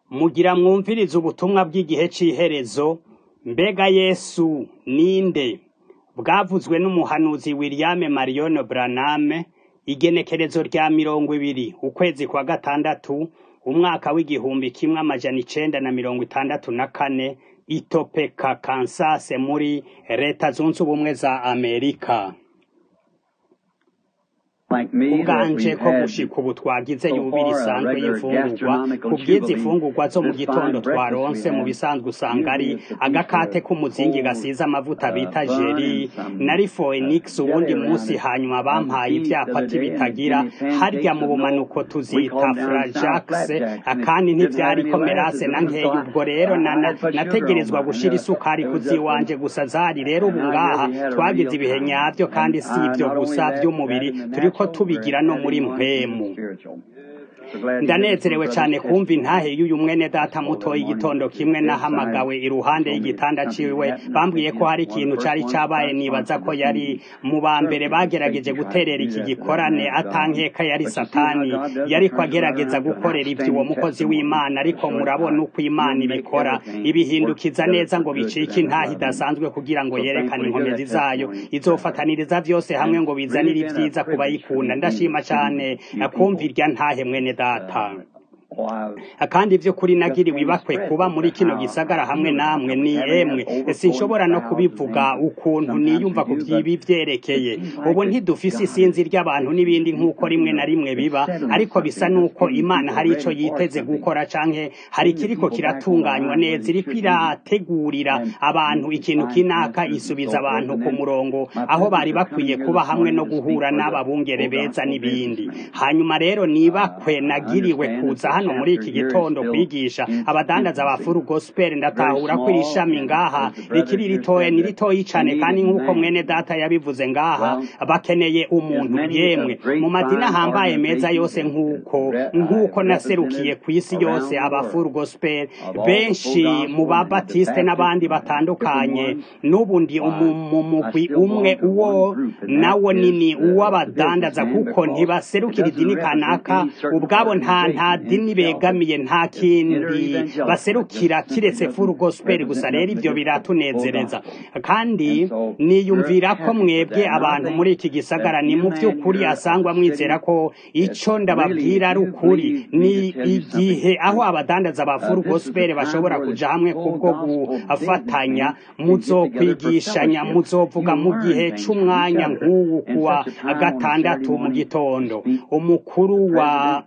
Mugira mwumvirize ubutumwa bw'igihe c'iherezo, mbega Yesu ninde? Bwavuzwe n'umuhanuzi William Marion Branham, igenekerezo rya mirongo ibiri, ukwezi kwa gatandatu, umwaka w'igihumbi kimwe amajana icenda na mirongo itandatu na kane, i Topeka, Kansas muri leta zunze ubumwe za Amerika. ubwanje ko gushika ubu twagize yubira isanzwe y'imfungurwa ku bw'izi fungurwa zo mu gitondo twaronse mu bisanzwe usanga ari agakate k'umuzingi gasize amavuta bita jeri nari Phoenix uwundi munsi hanyuma bampaye ivyapati bitagira harya mu bumanuko tuzita Frajax akandi ntivyariko merase na nkeya ubwo rero nategerezwa gushira isukari kuziwanje gusa zari rero ubu ngaha twagize ibihe nyavyo kandi si ivyo gusa vy'umubiri turiko tubigira no muri mpwemu ndanezerewe cyane kumva intahe y'uyu mwene data muto y'igitondo kimwe nahamagawe iruhande y'igitanda ciwe bambwiye ko hari ikintu cari cabaye nibaza ko yari mu ba mbere bagerageje guterera iki gikorane atankeka yari satani yariko agerageza gukorera ivyo uwo mukozi w'imana ariko murabona uko imana ibikora ibihindukiza neza ngo bicike intahe idasanzwe kugira ngo yerekane inkomezi zayo izofataniriza vyose hamwe ngo bizanire ivyiza ku bayikunda ndashima cane kumva irya ntahe mwene data kandi ivyo kuri nagiriwe ibakwe kuba muri kino gisagara hamwe namwe ni emwe sinshobora no kubivuga ukuntu niyumva ku vyibi vyerekeye ubu ntidufise isinzi ry'abantu n'ibindi nk'uko rimwe na rimwe biba ariko bisa n'uko imana hari ico yiteze gukora canke hari kiriko kiratunganywa neza iriko irategurira abantu ikintu kinaka isubiza abantu ku murongo aho bari bakwiye kuba hamwe no guhura n'ababungere beza n'ibindi hanyuma rero nibakwe nagiriwe kuza hano muri iki gitondo kwigisha abadandaza ba furu gospel ndatahura ko iri shami ngaha rikiri ritoya ni ritoyi cane kandi nk'uko mwene data yabivuze ngaha bakeneye umuntu yemwe mu madini ahambaye meza yose nk'uko nk'uko naserukiye ku isi yose aba furu gospel benshi mu babatiste n'abandi batandukanye n'ubu ndi mu mugwi umwe uwo nawo nini uw'abadandaza kuko ntibaserukira idini kanaka ubwabo nta nta dini begamiye nta kindi baserukira kiretse furu gospel gusa rero ivyo biratunezereza kandi niyumvira ko mwebwe abantu muri iki gisagara ni mu vy'ukuri asangwa mwizera ko ico ndababwira ari ukuri ni igihe aho abadandaza ba furu gospel bashobora kuja hamwe kubwo gufatanya muzokwigishanya muzovuga mu gihe c'umwanya nk'uwu kuwa gatandatu mu gitondo umukuru wa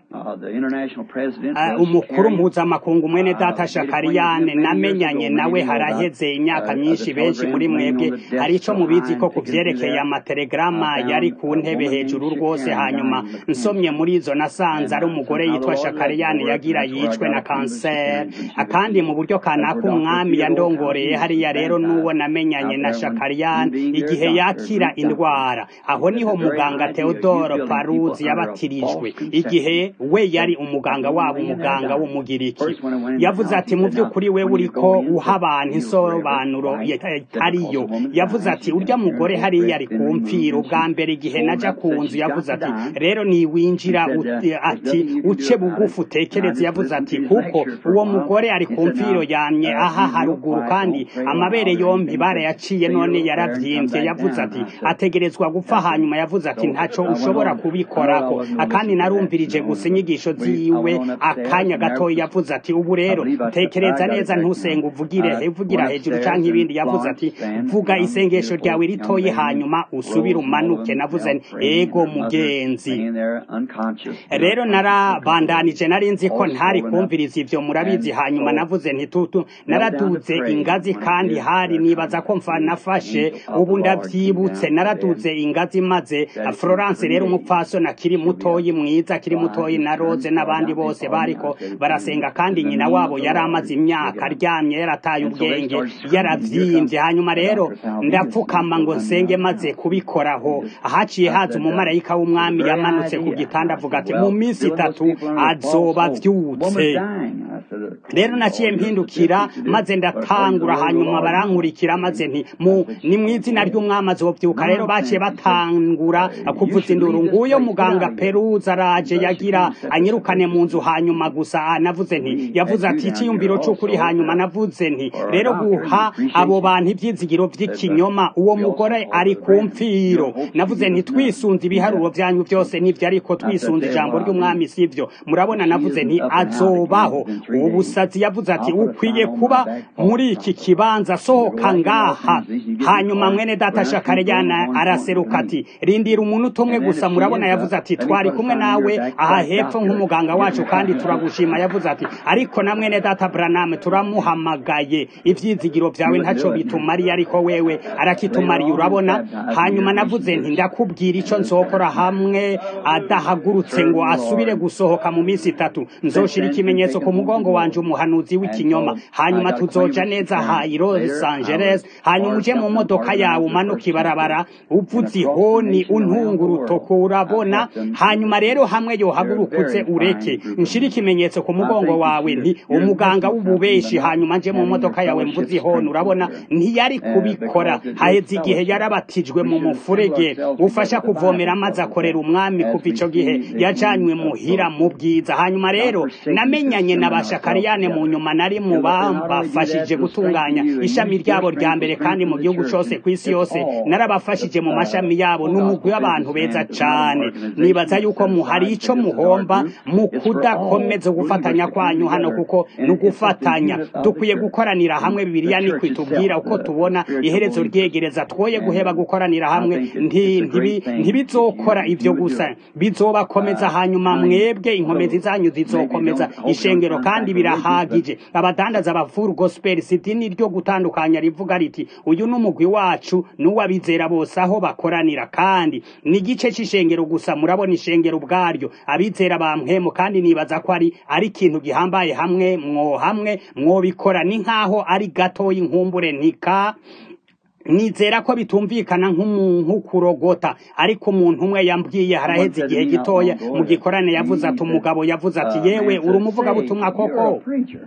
umukuru mpuzamakungu mwene data shakariyane namenyanye nawe haraheze imyaka myinshi benshi muri mwebwe hari ico mubizi ko kuvyerekeye amatelegrama yari ku ntebe hejuru rwose hanyuma nsomye muri izo nasanze ari umugore yitwa shakariyane yagira yicwe na kanseri akandi mu buryo kanaka umwami yandongoreye hariya rero n'uwo namenyanye na shakariyane igihe yakira indwara aho niho muganga theodoro paruzi yabatirijwe igihe we yari umuganga wabo umuganga w'umugiriki yavuze ati mu by'ukuri we uriko uha abantu insobanuro itariyo yavuze ati urya mugore hariya ari ku mfiro ubwa mbere igihe naja ku nzu yavuze ati rero niwinjira ati uce bugufi utekereze yavuze ati kuko uwo mugore ari ku mfiro yamye aha haruguru kandi amabere yompi barayaciye none yaravyimbye yavuze ati ategerezwa gupfa hanyuma yavuze ati ntaco ushobora kubikorako akandi narumvirije gusa inyigisho ziwe akanya gatoya yavuze ati ubu rero tekereza neza ntusenga uvugire uvugira hejuru canke ibindi yavuze ati vuga isengesho ryawe ritoyi hanyuma usubire umanuke navuze ego mugenzi rero narabandanije nari nzi ko ntari kumviriza ivyo murabizi hanyuma navuze ntitutu naraduze ingazi kandi hari nibaza ko mfa nafashe ubu ndavyibutse naraduze ingazi maze Florence rero umupfasoni akiri mutoyi mwiza akiri mutoyi na Rose n'abandi bose bariko barasenga kandi nyina wabo yari amaze imyaka aryamye yarataye ubwenge yaravyimbye hanyuma rero ndapfukama ngo nsenge maze kubikoraho haciye haza umumarayika w'umwami yamanutse ku gitanda avuga ati mu minsi itatu azoba avyutse rero naciye mpindukira maze ndatangura hanyuma barankurikira maze nti mu ni mu izina ry'umwami azovyuka rero baciye batangura kuvuza induru nguyo muganga peruza araje yagira anyirukane mu nzu hanyuma hanyuma gusa ah, navuze nti yavuze ati icyiyumviro cy'ukuri hanyuma navuze nti rero guha abo bantu ibyizigiro by'ikinyoma uwo mugore ari ku mfiro navuze nti twisunze ibiharuro byanyu byose nibyo ariko twisunze ijambo ry'umwami sivyo murabona navuze nti azobaho ubusazi yavuze ati ukwiye kuba muri iki kibanza sohoka ngaha hanyuma mwene data shakarejana araseruka ati rindira umuntu umwe gusa murabona yavuze ati twari kumwe nawe aha hepfo nk'umuganga wacu kandi turagushima yavuze ati ariko na mwene data branam turamuhamagaye ivyizigiro vyawe ntaco bitumariye ariko wewe arakitumariye urabona hanyuma navuze nti ndakubwira ico nzokora hamwe adahagurutse ngo asubire gusohoka mu minsi itatu nzoshira ikimenyetso ku mugongo wanje umuhanuzi w'ikinyoma hanyuma tuzoja neza ha i Los Angeles hanyuma uje mu modoka yawe umanuka ibarabara uvuze ihoni untunga urutoko urabona hanyuma rero hamwe yohagurukutse ureke nshira ikimenyetso ku mugongo wawe nti umuganga w'ububeshi hanyuma nje mu modoka yawe mvuze ihoni urabona ntiyari kubikora haheze igihe yarabatijwe mu mufurege ufasha kuvomera amazi akorera umwami kuva ico gihe yajanywe muhira mu bwiza hanyuma rero namenyanye na bashakariyane mu nyuma nari mu bambafashije gutunganya ishami ryabo rya mbere kandi mu gihugu cose kw'isi yose narabafashije mu mashami yabo n'umugwi w'abantu beza cane nibaza yuko muhari ico muhomba mu kudakomeza gufatanya kwanyu hano kuko ni ugufatanya dukwiye gukoranira hamwe bibiliya ni kwitubwira uko tubona iherezo ryegereza twoye guheba gukoranira hamwe nti- ntibi- ntibizokora ivyo gusa bizobakomeza hanyuma mwebwe inkomezi zanyu zizokomeza ishengero kandi birahagije abadandaza ba full gospel city ni ryo gutandukanya rivuga riti uyu ni umugwi wacu n'uwabizera bose aho bakoranira kandi ni igice c'ishengero gusa murabona ishengero ubwaryo abizera bampwemu kandi nibaza ko ari ari ikintu gihambaye hamwe mwo hamwe mwobikora ni nkaho ari gatoya inkumbure ntika nizera ko bitumvikana nk'umuntu kurogota ariko umuntu umwe yambwiye haraheze igihe gitoya mu gikorane yavuze ati umugabo yavuze ati yewe uri umuvugabutumwa koko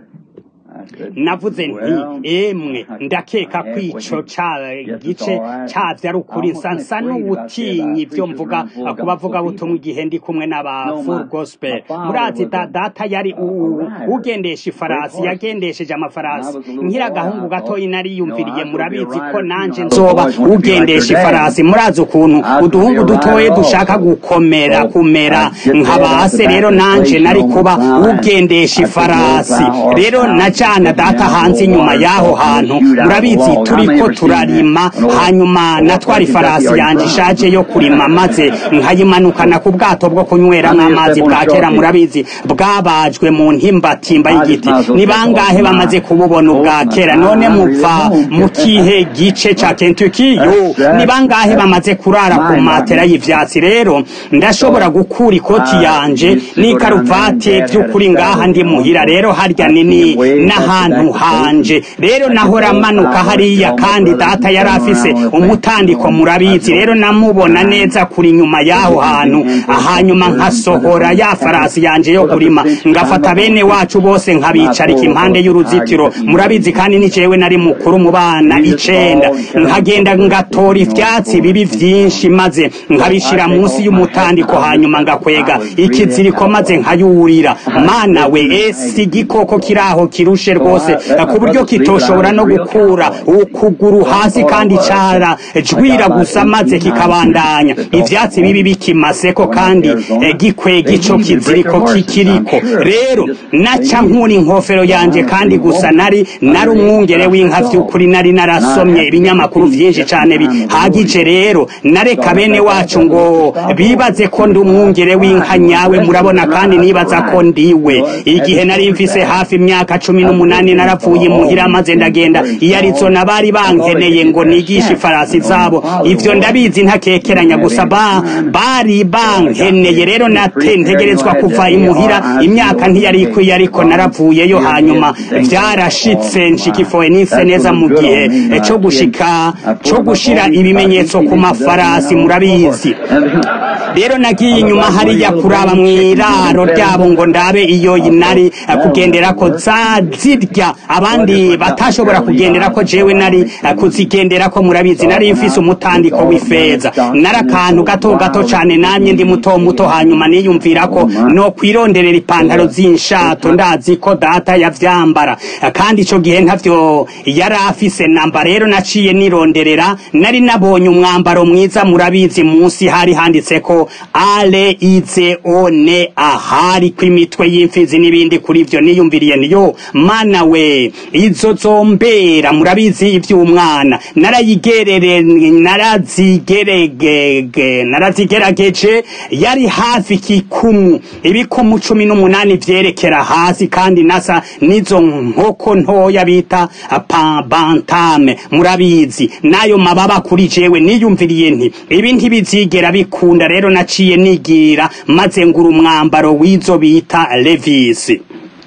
navuze nti emwe ndakeka ko ico ca gice cavyo ari ukuri nsa nsa n'ubutinyi ivyo mvuga ku bavugabutumwa igihe ndi kumwe n'aba full gospel murazi da data yari u- ugendesha ifarasi yagendesheje amafarasi nkira agahungu gatoyi nariyumviriye murabizi ko nanje nzoba ugendesha ifarasi murazi ukuntu uduhungu dutoye dushaka gukomera kumera nk'abase rero nanje nari kuba ugendesha ifarasi rero najana data hanze inyuma y'aho hantu murabizi turiko turarima hanyuma natwara ifarasi yanje ishaje yo kurima maze nkayimanukana ku bwato bwo kunyweramo amazi bwa kera murabizi bwabajwe mu ntimbatimba y'igiti ni bangahe bamaze kububona ubwa kera none muva mu kihe gice ca Kentucky yo ni bangahe bamaze kurara ku matera y'ivyatsi rero ndashobora gukura ikoti yanje n'ikaruvati by'ukuri ngaha ndi muhira rero harya nini n'ahantu hanje rero nahora manuka hariya kandi data yari afise umutandiko murabizi rero namubona neza kuri nyuma y'aho hantu hanyuma nkasohora ya farasi yanje yo kurima ngafata bene wacu bose nkabicarika impande y'uruzitiro murabizi kandi ni jewe nari mukuru mu bana icenda nkagenda ngatora ivyatsi bibi vyinshi maze nkabishira munsi y'umutandiko hanyuma ngakwega ikiziriko maze nkayurira mana we esi igikoko kiraho kirushe rwose ku buryo kitoshobora no gukura ukuguru hasi kandi cara jwira gusa maze kikabandanya ivyatsi bibi bikimaseko kandi eh, gikwega ico kiziriko kikiriko rero naca nkura inkofero yanje kandi gusa nari nari umwungere w'inka vy'ukuri nari narasomye ibinyamakuru vyinshi cane bihagije rero nareka bene wacu ngo bibaze ko ndi umwungere w'inka nyawe murabona kandi nibaza ko ndiwe igihe nari mfise hafi imyaka cumi n'umunani naravuye muhira maze ndagenda iyo arizo nabari bankeneye ngo nigishe ifarasi zabo ivyo ndabizi ntakekeranya gusa ba bari bankeneye rero nate ntegerezwa kuva imuhira imyaka ntiyari ikwiye ariko naravuyeyo hanyuma vyarashitse nshikifoye nise neza mu gihe co gushika co gushira ibimenyetso ku mafarasi murabizi rero nagiye inyuma hariya kuraba mw'iraro ryabo ngo ndabe iyo nari kugendera ko za zirya abandi batashobora kugendera ko jewe nari eh, kuzigendera ko murabizi nari mfise umutandiko w'ifeza nari akantu gato gato cane namye ndi muto muto hanyuma niyumvira ko no kwironderera ipantaro z'inshato ndazi ko data yavyambara Eh, kandi ico gihe ntavyo yari afise namba rero naciye nironderera nari nabonye umwambaro mwiza murabizi munsi hari handitse ko ale ize one ahari kw'imitwe y'imfizi n'ibindi kuri ivyo niyumviriye niyo mana we izo zombera murabizi ivy'umwana narayigerere narazigerege narazigerageje yari hafi kikumu ibikumu cumi n'umunani vyerekera hasi kandi nasa n'izo nkoko ntoya bita pa- bantame murabizi n'ayo mababa kuri jewe niyumviriye nti ibi ntibizigera bikunda rero naciye nigira maze ngura umwambaro w'izo bita levisi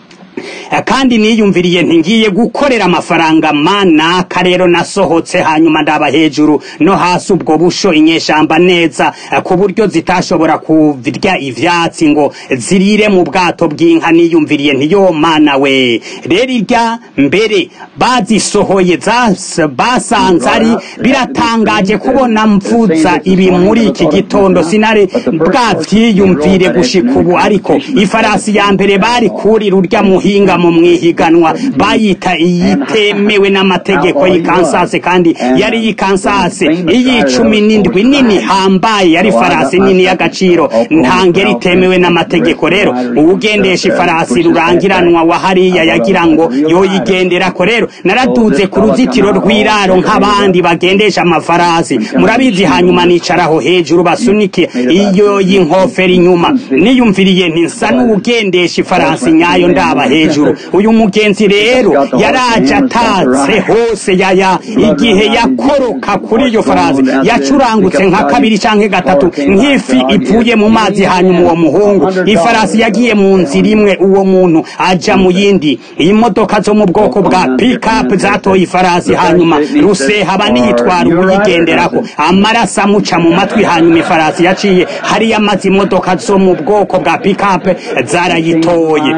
Eh, kandi niyumviriye nti ngiye gukorera amafaranga manaka rero nasohotse hanyuma ndaba hejuru no hasi ubwo busho inyeshamba neza eh, ku buryo zitashobora kurya ivyatsi ngo zirire mu bwato bw'inka niyumviriye nti yo mana we rero irya mbere bazisohoye zas- basanze ari biratangaje kubona mvuza ibi muri iki gitondo sinari bwavyiyumvire gushika ubu ariko ifarasi ya mbere bari kurira urya muhinga mu mwihiganwa bayita iyitemewe n'amategeko y'ikansase kandi yari y'ikansase iy'icumi n'indwi nini hambaye yari farasi nini y'agaciro ntangere itemewe n'amategeko rero uwugendesha ifarasi rurangiranwa wa hariya yagira ngo yoyigenderako rero naraduze ku ruzitiro rw'iraro nk'abandi bagendesha amafarasi murabizi hanyuma nicaraho hejuru basunike iyo y'inkofero inyuma niyumviriye nti nsa n'uwugendesha ifarasi nyayo ndaba hejuru uyu mugenzi rero yaraje atatse hose yaya igihe yakoroka kuri iyo farasi yacurangutse nka kabiri canke gatatu nk'ifi ivuye mu mazi hanyuma uwo muhungu ifarasi yagiye mu nzira imwe uwo muntu aja mu yindi imodoka zo mu bwoko bwa pikapu zatoye ifarasi hanyuma ruseha niyitwara uwuyigenderako amaraso amuca mu matwi hanyuma ifarasi yaciye hariya amaze imodoka zo mu bwoko bwa pikapu zarayitoye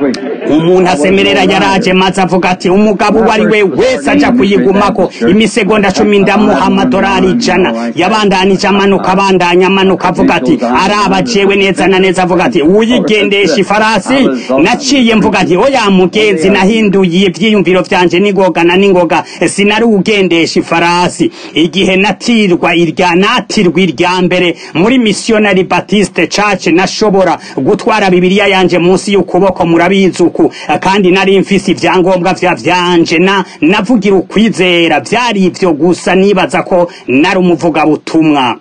umuntu asemerera yaraje maze avuga ati umugabo uwo ari we wese aja kuyigumako imisegonda cumi ndamuha amadorari ijana yabandanije amanuka abandanya amanuka avuga ati araba jewe neza na neza avuga ati uyigendesha ifarasi naciye mvuga nti oya mugenzi nahinduye ivyiyumviro vyanje n'ingoga na n'ingoga sinari ugendesha ifarasi igihe natirwa irya natirwa irya mbere muri missionary baptiste church nashobora gutwara bibiliya yanje munsi y'ukuboko murabizi uku kandi nari mfise ivyangombwa vya vyanje na navugira ukwizera vyari ivyo gusa nibaza ko nari umuvugabutumwa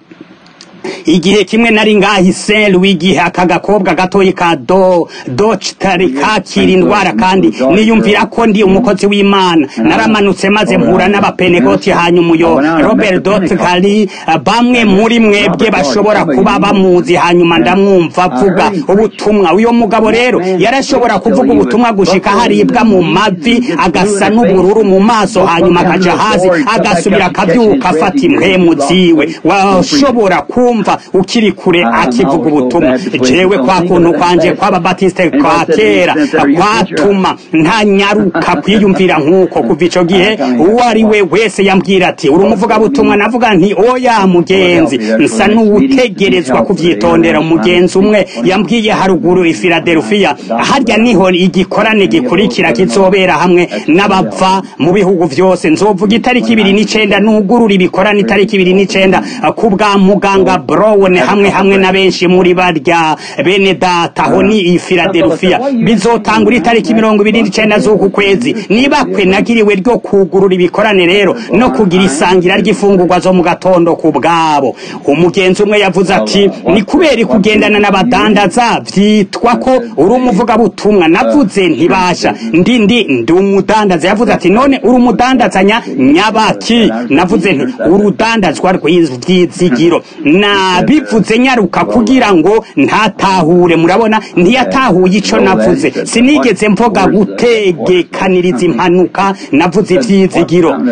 igihe kimwe nari ngahi seru igihe aka gakobwa gatoyi ka do docitari kakira indwara kandi niyumvira ko ndi umukozi w'imana naramanutse maze mpura n'abapenegoti hanyuma uyo robert dotkari bamwe muri mwebwe bashobora kuba bamuzi hanyuma ndamwumva avuga ubutumwa uyo mugabo rero yarashobora kuvuga ubutumwa gushika haribwa mu mavi agasa n'ubururu mu maso hanyuma akaja hasi agasubira akavyuka afata impwemu ziwe washobora kumva ukiri kure akivuga ubutumwa jewe kwa kuntu kwanje kw'ababatiste kwa kera kwatuma ntanyaruka kwiyumvira nk'uko kuva ico gihe uwo ari we wese yambwira ati uri umuvugabutumwa navuga nti oya mugenzi nsa n'uwutegerezwa kuvyitondera umugenzi umwe yambwiye haruguru i filadelfiya harya niho igikorane gikurikira kizobera hamwe n'abava mu bihugu vyose nzovuga itariki ibiri n'icenda nugurura ibikorane itariki ibiri n'icenda ku bwa muganga brown hamwe hamwe na benshi muri barya bene data aho ni i filadelfiya bizotangura itariki mirongo ibiri n'icenda z'uku kwezi niba kwe nagiriwe ryo kugurura ibikorane rero no kugira isangira ry'ifungurwa zo mu gatondo ku bwabo umugenzi umwe yavuze ati ni kubera kugendana n'abadandaza vyitwa ko uri umuvugabutumwa navuze ntibasha ndi ndi ndi umudandaza yavuze ati none uri umudandazanya nyabaki navuze nti urudandazwa rw'ivyizigiro nabivuze nyaruka kugira ngo ntatahure murabona ntiyatahuye ico navuze sinigeze mvuga gutegekaniriza impanuka navuze ivyizigiro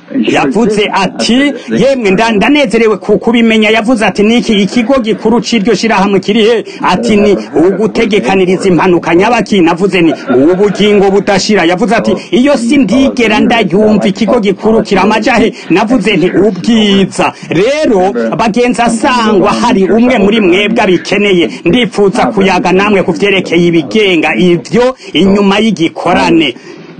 yavuze ati yemwe nda- ndanezerewe ku kubimenya yavuze ati niki ikigo gikuru c'iryo shirahamwe kiri he ati ni ugutegekaniriza impanuka nyabaki navuze ni ubugingo budashira yavuze ati iyo si ndigera ndayumva ikigo gikuru kiramaja he navuze nti ubwiza rero bagenzi asangwa hari umwe muri mwebwe abikeneye ndifuza kuyaga namwe ku vyerekeye ibigenga ivyo inyuma y'igikorane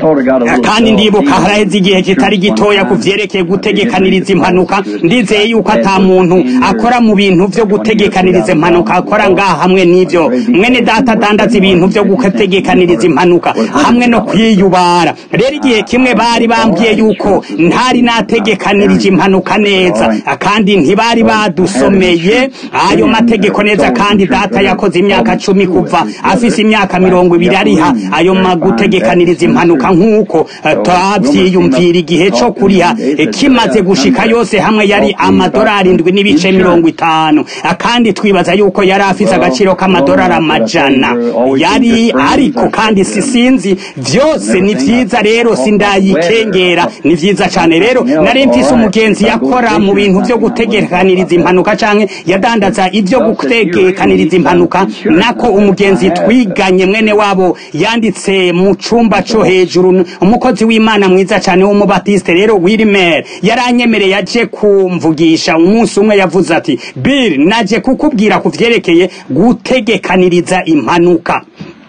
kandi ndibuka haraheze igihe kitari gitoya ku vyerekeye gutegekaniriza impanuka ndizeye yuko ata muntu akora mu bintu vyo gutegekaniriza impanuka akora ngaha hamwe n'ivyo mwene data adandaza ibintu vyo gutegekaniriza impanuka hamwe no kwiyubara rero igihe kimwe bari bambwiye yuko ntari nategekanirije impanuka neza kandi ntibari badusomeye ayo mategeko neza kandi data yakoze imyaka cumi kuva afise imyaka mirongo ibiri ariha ayo magutegekaniriza impanuka nk'uko eh, twavyiyumvira igihe co kuriha eh, kimaze gushika yose hamwe yari amadorari indwi n'ibice mirongo itanu Ah, kandi twibaza yuko yari afise agaciro k'amadorari amajana yari ariko kandi sisinzi vyose ni vyiza rero sindayikengera ni vyiza cane rero nari mfise umugenzi yakora mu bintu vyo gutegekaniriza impanuka canke yadandaza ivyo gutegekaniriza impanuka nako umugenzi twiganye mwene wabo yanditse mu cumba co hejuru umukozi w'imana mwiza cane w'umubatiste rero Wilmer yaranyemereye aje kumvugisha umunsi umwe yavuze ati Bill naje kukubwira ku vyerekeye gutegekaniriza impanuka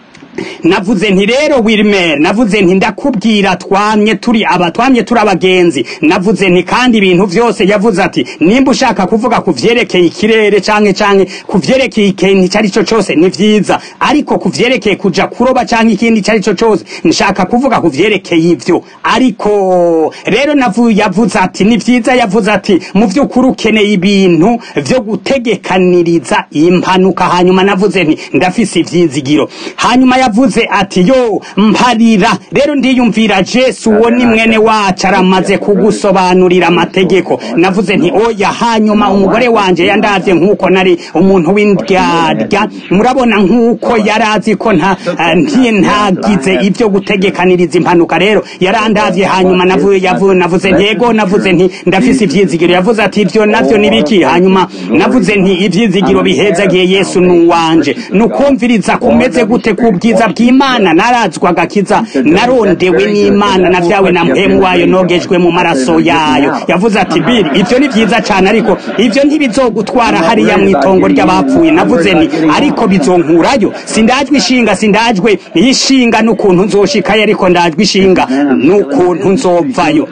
navuze nti rero Wilmer navuze nti ndakubwira twamye turi aba twamye turi abagenzi navuze nti kandi ibintu vyose yavuze ati nimba ushaka kuvuga ku vyerekeye ikirere canke canke ku vyerekeye ikintu icari co cose ni vyiza ariko ku vyerekeye kuja kuroba canke ikindi icari co cose nshaka kuvuga ku vyerekeye ivyo ariko rero navu yavuze ati ni vyiza yavuze ati mu vy'ukuri ukeneye ibintu vyo gutegekaniriza impanuka hanyuma navuze nti ndafise ivyizigiro hanyuma yavuze ati yo mparira rero ndiyumvira Jesu uwo ni mwene wacu aramaze kugusobanurira amategeko navuze nti oya hanyuma umugore wanje yandavye nk'uko nari umuntu w'indyarya murabona nk'uko yari azi ko nta eh, nti ntagize ibyo gutegekaniriza impanuka rero yarandavye hanyuma navuye yavuye navuze ntego navuze nti ndafise ivyizigiro yavuze ati ivyo navyo nibiki hanyuma navuze nti ivyizigiro bihezagiye Yesu nuwanje nukumviriza kumeze gute kubwiza bw'Imana narazwa agakiza narondewe n'Imana navyawe na mpemu wayo nogejwe mu maraso yayo yavuze ati Bill ivyo ni vyiza cane ariko ivyo ntibizogutwara hariya mw'itongo ry'abapfuye navuze nti ariko bizonkurayo sindajwe ishinga sindajwe ishinga n'ukuntu nzoshikayo ariko ndajwe ishinga n'ukuntu nzovayo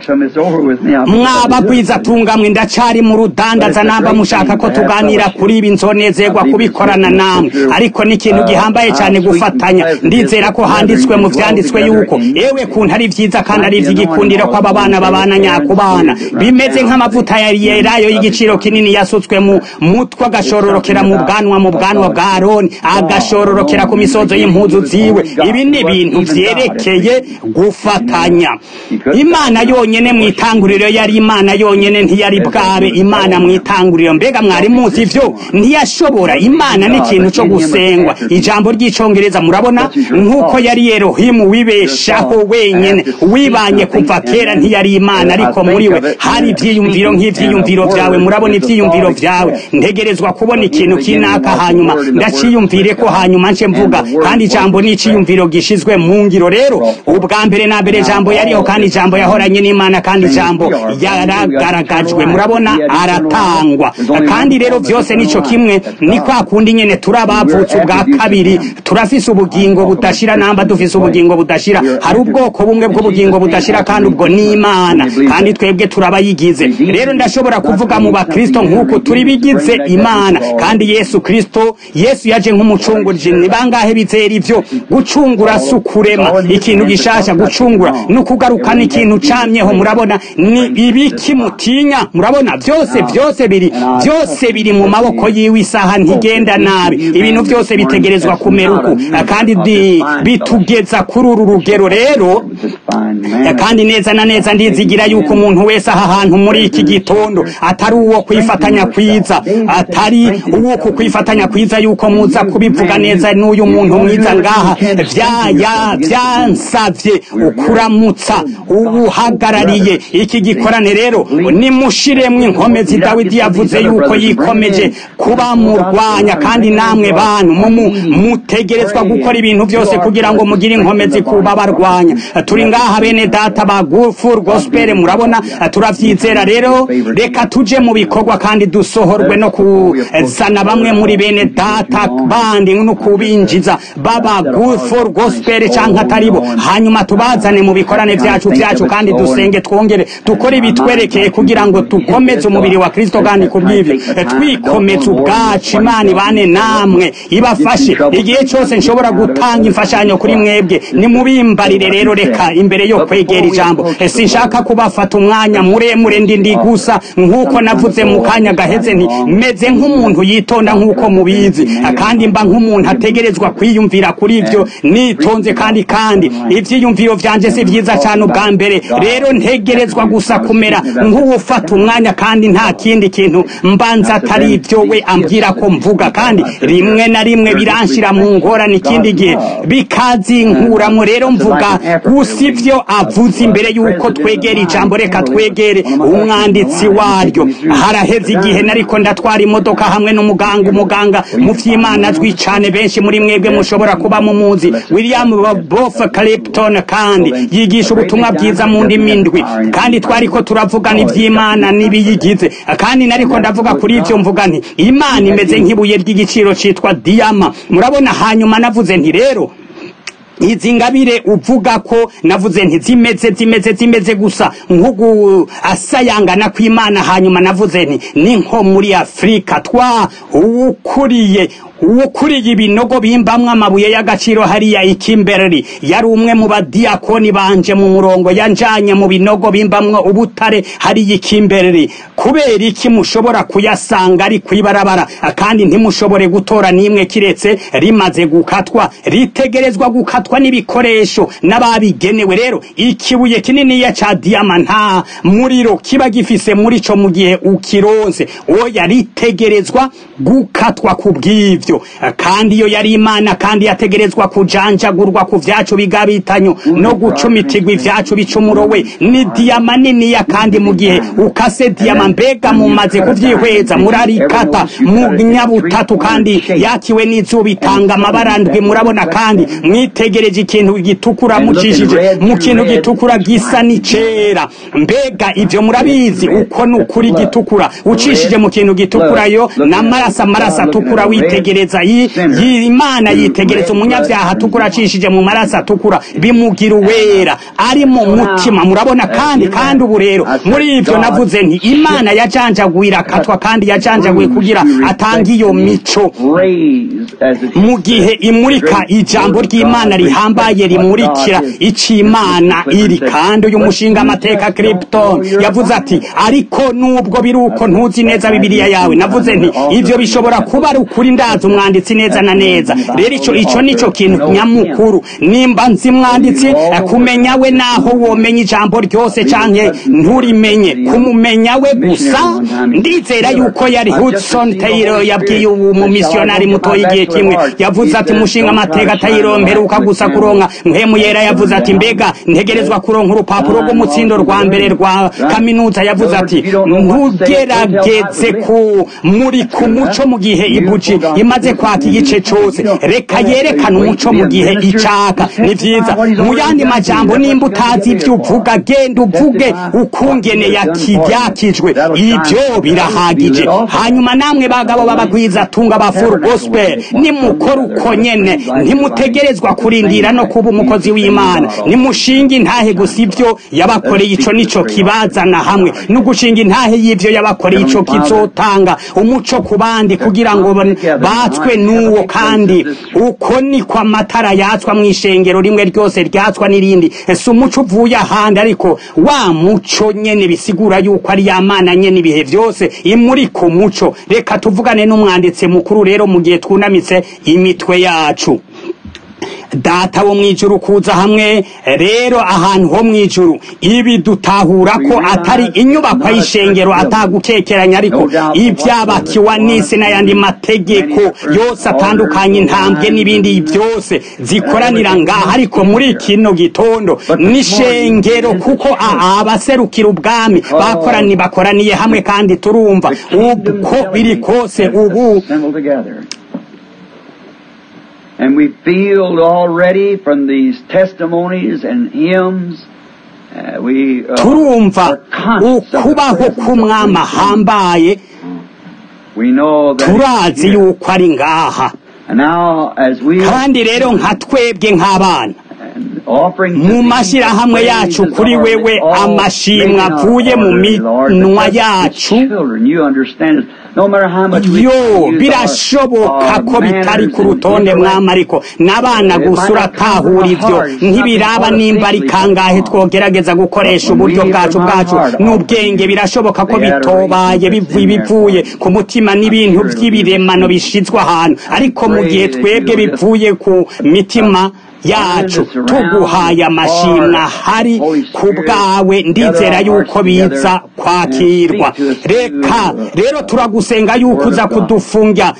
mwabagwiza tungamwe ndacari mu rudandaza namba mushaka ko tuganira kuri ibi nzonezerwa kubikorana namwe ariko ni ikintu gihambaye cyane gufatanya ndizera ko handitswe mu vyanditswe yuko ewe kuntu ari vyiza kandi ari ivy'igikundiro ko aba bana babana nyakubana bimeze nk'amavuta ya yerayo y'igiciro kinini yasutswe mu mutwe agashororokera mu bwanwa mu bwanwa bwa aroni agashororokera ku misozo y'impuzu ziwe ibi ni ibintu vyerekeye gufatanya imana yonyene mw'itanguriro yari imana yonyene ntiyari bwabe imana mw'itanguriro mbega mwari muzi ivyo ntiyashobora imana ni ikintu co gusengwa ijambo ry'icongereza murabona nk'uko yari yerohimu wibeshaho wenyene wibanye kuva kera ntiyari imana ariko muri we hari ivyiyumviro nk'ivyiyumviro vyawe murabona ivyiyumviro vyawe ntegerezwa kubona ikintu kinaka hanyuma ndaciyumvire ko hanyuma nce mvuga kandi ijambo ni iciyumviro gishizwe mu ngiro rero ubwa mbere na mbere ijambo yariho kandi ijambo yahoranye n'imana kandi ijambo yaragaragajwe murabona aratangwa kandi rero vyose nico kimwe ni kwa kundi nyene turabavutse ubwa kabiri turafise ubugingo budashira namba dufise ubugingo budashira hari ubwoko bumwe bw'ubugingo budashira kandi ubwo ni imana kandi twebwe turabayigize rero ndashobora kuvuga mu bakristo nk'uko turi bigize imana kandi yesu kristo yesu yaje nk'umucungurije ni bangahe bizera ivyo gucungura si ukurema ikintu gishasha gucungura ni ukugarukana ikintu camyeho murabona ni ibiki mutinya murabona byose byose biri byose biri mu maboko yiwe isaha ntigenda nabi ibintu byose bitegerezwa kumera uku kandi bitugeza kuri uru rugero rero kandi neza na neza ndizigira yuko umuntu wese aha hantu muri iki gitondo atari uwo kwifatanya kwiza atari uwo kukwifatanya kwiza yuko muza kubivuga neza n'uyu muntu mwiza ngaha vyaya vyansavye ukuramutsa ubuhagarariye iki gikorane rero nimushiremwo inkomezi dawidi yavuze yuko yikomeje kuba murwanya kandi namwe bantu mutegerezwa gukora ibintu byose kugira ngo mugire inkomezi kuba barwanya turi ngaha bene data ba gufur gospel murabona turavyizera rero reka tuje mu bikorwa kandi dusohorwe no kuzana bamwe muri bene data bandi no kubinjiza baba gufur gospel canke ataribo hanyuma tubazane mu bikorane vyacu vyacu kandi dusenge twongere dukore ibitwerekeye kugira ngo dukomeze umubiri wa kristo kandi kubw'ivyo twikomeze ubwacu imana ibane namwe ibafashe igihe cyose nshobora gutanga imfashanyo kuri mwebwe nimubimbarire rero reka imbere yo kwegera ijambo sinshaka kubafata umwanya muremure ndi ndi gusa nk'uko navuze mu kanya gaheze nti meze nk'umuntu yitonda nk'uko mubizi kandi mba nk'umuntu ategerezwa kwiyumvira kuri ibyo nitonze kandi kandi ivyiyumviro vyanje si vyiza cyane ubwa mbere rero ntegerezwa gusa kumera nk'uwufata umwanya kandi nta kindi kintu mbanza atari ibyo we ambwira ko mvuga kandi rimwe na rimwe biranshira mu ngorane ikindi gihe bikazinkuramwo rero mvuga gusa ivyo avuze imbere yuko twegera ijambo reka twegere umwanditsi waryo haraheze igihe nariko ndatwara imodoka hamwe n'umuganga umuganga mu vy'imana azwi cane benshi muri mwebwe mushobora kuba mumuzi william bof clipton kandi yigisha ubutumwa bwiza mu ndimi ndwi kandi twariko turavugana ivy'imana n'ibiyigize kandi nariko ndavuga kuri ivyo mvuga nti imana imeze nk'ibuye ry'igiciro citwa diyama murabona hanyuma navuze nti rero izi ngabire uvuga ko navuze nti zimeze zimeze zimeze gusa nk'ugu asayangana kw'imana hanyuma navuze nti ni nko muri afurika twa ukuriye ukuriye ibinogo bimbamwo amabuye y'agaciro hariya ikimbereri yari umwe mu badiyakoni banje mu murongo yanjanye mu binogo bimbamwo ubutare hariya ikimbereri kubera iki mushobora kuyasanga ari kwibarabara kandi ntimushobore gutora n'imwe kiretse rimaze gukatwa ritegerezwa gukatwa n'ibikoresho n'ababigenewe rero ikibuye kininiya ca diyama nta muriro kiba gifise muri co mu gihe ukironse oya ritegerezwa gukatwa ku bw'ivyo kandi iyo yari imana kandi yategerezwa kujanjagurwa ku vyacu bigabitanyo no gucumitirwa ivyacu bicumurowe ni diyama niniya kandi mu gihe ukase diyama mbega mumaze kuvyihweza murarikata mu nyabutatu kandi yakiwe n'izuba itanga amabara ndwi murabona kandi mwitegereje ikintu gitukura mucishije mu kintu gitukura gisa n'icera mbega ivyo murabizi uko ni ukuri gitukura ucishije mu kintu gitukura yo n'amaraso amaraso atukura witegereza imana yitegereza umunyabyaha atukura acishije mu maraso atukura bimugira uwera ari mu mutima murabona kandi kandi ubu rero muri ivyo navuze nti imana yajanjaguye irakatwa kandi yajanjaguye kugira atange iyo mico mu gihe imurika ijambo ry'imana rihambaye rimurikira icimana iri kandi uyu mushinga amateka Krypton yavuze ati ariko nubwo biri uko ntuzi neza bibiliya yawe navuze nti ivyo bishobora kuba ari ukuri ndazi umwanditsi neza na neza rero ico ico nico kintu nyamukuru nimba nzi mwanditsi kumenya we naho womenya ijambo ryose canke nturimenye kumumenya we gusa ndizera yuko yari Hudson Taylor yabwiye ubu mu missionari muto igihe kimwe yavuze ati mushinga amateka Taylor mperuka gusa kuronka mpemu yera yavuze ati mbega ntegerezwa kuronka urupapuro rw'umutsindo rwa mbere rwa kaminuza yavuze ati ntugerageze ku muri ku muco mu gihe ibuji imaze kwaka igice cyose reka yerekane umuco mu gihe icaka ni vyiza mu yandi majambo nimba utazi ibyo uvuga genda uvuge ukungene yakijwe ibyo birahagije hanyuma namwe bagabo babagwiza tunga ba full gospel nimukora uko nyene ntimutegerezwa kurindira no kuba umukozi w'imana nimushinga intahe gusa ibyo yabakoreye ico nico kibazana hamwe no gushinga intahe y'ivyo yabakoreye ico kizotanga umuco ku bandi kugira ngo batswe n'uwo kandi uko niko amatara yatswa mu ishengero rimwe ryose ryatswa n'irindi si umuco uvuye ahandi ariko wa muco nyene bisigura yuko ari ya mana nyene ibihe vyose imuri ku muco reka tuvugane n'umwanditsi mukuru rero mu gihe twunamitse imitwe yacu data wo mw'ijuru kuza hamwe rero ahantu ho mw'ijuru ibi dutahura ko atari inyubako y'ishengero atagukekeranya ariko ibyabakiwa n'isi n'ayandi mategeko yose atandukanye intambwe n'ibindi byose zikoranira ngaha ariko muri kino gitondo n'ishengero kuko abaserukira ubwami bakorani bakoraniye hamwe kandi turumva uko biri kose ubu And we feel already from these testimonies and hymns uh, we uh, turumva are conscious of the ukubaho presence of k'umwami Christ. ahambaye We know that turazi it's here. yuko ari ngaha And now as we kandi rero nka twebwe nk'abana and offering mu mashyirahamwe yacu kuri wewe amashimwe avuye mu minwa yacu yo birashoboka ko bitari ku rutonde mwami ariko n'abana gusa uratahura ibyo ntibiraba nimba ari kangahe twogerageza gukoresha uburyo bwacu bwacu n'ubwenge birashoboka ko bitobaye bivuye bivuye ku mutima n'ibintu by'ibiremano bishizwe ahantu ariko mu gihe twebwe bivuye ku mitima yacu tuguhaye amashimwe ahari ku bwawe ndizera yuko biza kwakirwa reka rero turagusenga yuko uza kudufunga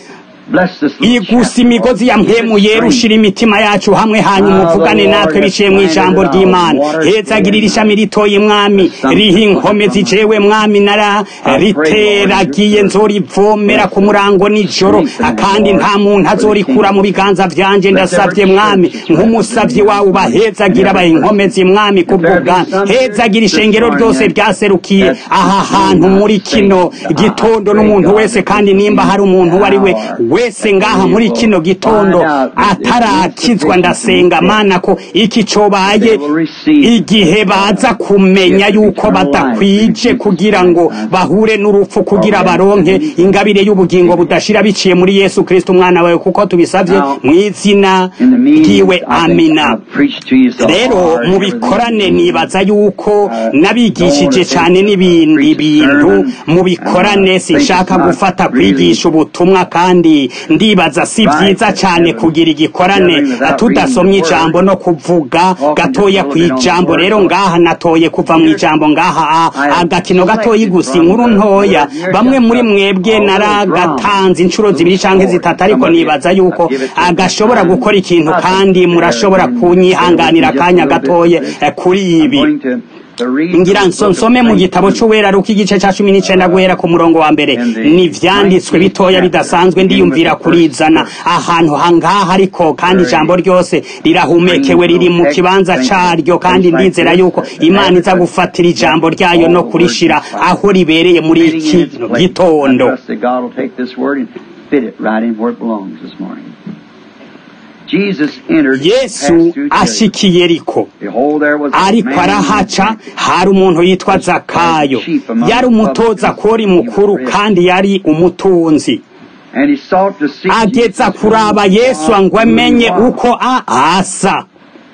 igusa imigozi ya mpemu yera ushira imitima yacu hamwe hanyuma uvugane natwe biciye mu ijambo ry'imana hezagirira ishami ritoye mwami riha inkome zijewe mwami nara riteragiye nzorivomera ku murango nijoro kandi nta muntu azorikura mu biganza vyanje ndasavye mwami nk'umusavyi wawe ubahezagira abaha inkomezi mwami kubw'ubwami hezagira ishengero ryose ryaserukiye aha hantu muri kino gitondo n'umuntu wese kandi nimba hari umuntu uwo ari we wese ngaha muri kino gitondo atarakizwa ndasenga mana ko iki cobaye igihe baza kumenya yuko badakwije kugira ngo bahure n'urupfu kugira baronke ingabire y'ubugingo budashira biciye muri yesu kristo umwana wawe kuko tubisavye mu izina ryiwe amina rero mu bikorane nibaza yuko nabigishije cyane n'ibindi bintu mu bikorane sinshaka gufata kwigisha ubutumwa kandi ndibaza si byiza cyane kugira igikorane tudasomye ijambo no kuvuga gatoya ku ijambo rero ngaha natoye kuva mu ijambo ngaha agakino gatoyi gusa inkuru ntoya bamwe muri mwebwe naragatanze inshuro zibiri cyangwa zitatu ariko nibaza yuko agashobora gukora ikintu kandi murashobora kunyihanganira akanya gatoye kuri ibi ngira nsome mu gitabo cy'uwera ruko igice cya cumi n'icyenda guhera ku murongo wa mbere ni ibyanditswe bitoya bidasanzwe ndiyumvira kurizana ahantu hangaha ariko kandi ijambo ryose rirahumekewe riri mu kibanza cyaryo kandi ndizera yuko imana iza gufatira ijambo ryayo no kurishira aho ribereye muri iki gitondo yesu ashikiye riko ariko arahaca hari umuntu yitwa zakayo yari umutoza kori mukuru kandi yari umutunzi ageza kuraba yesu ngo amenye uko asa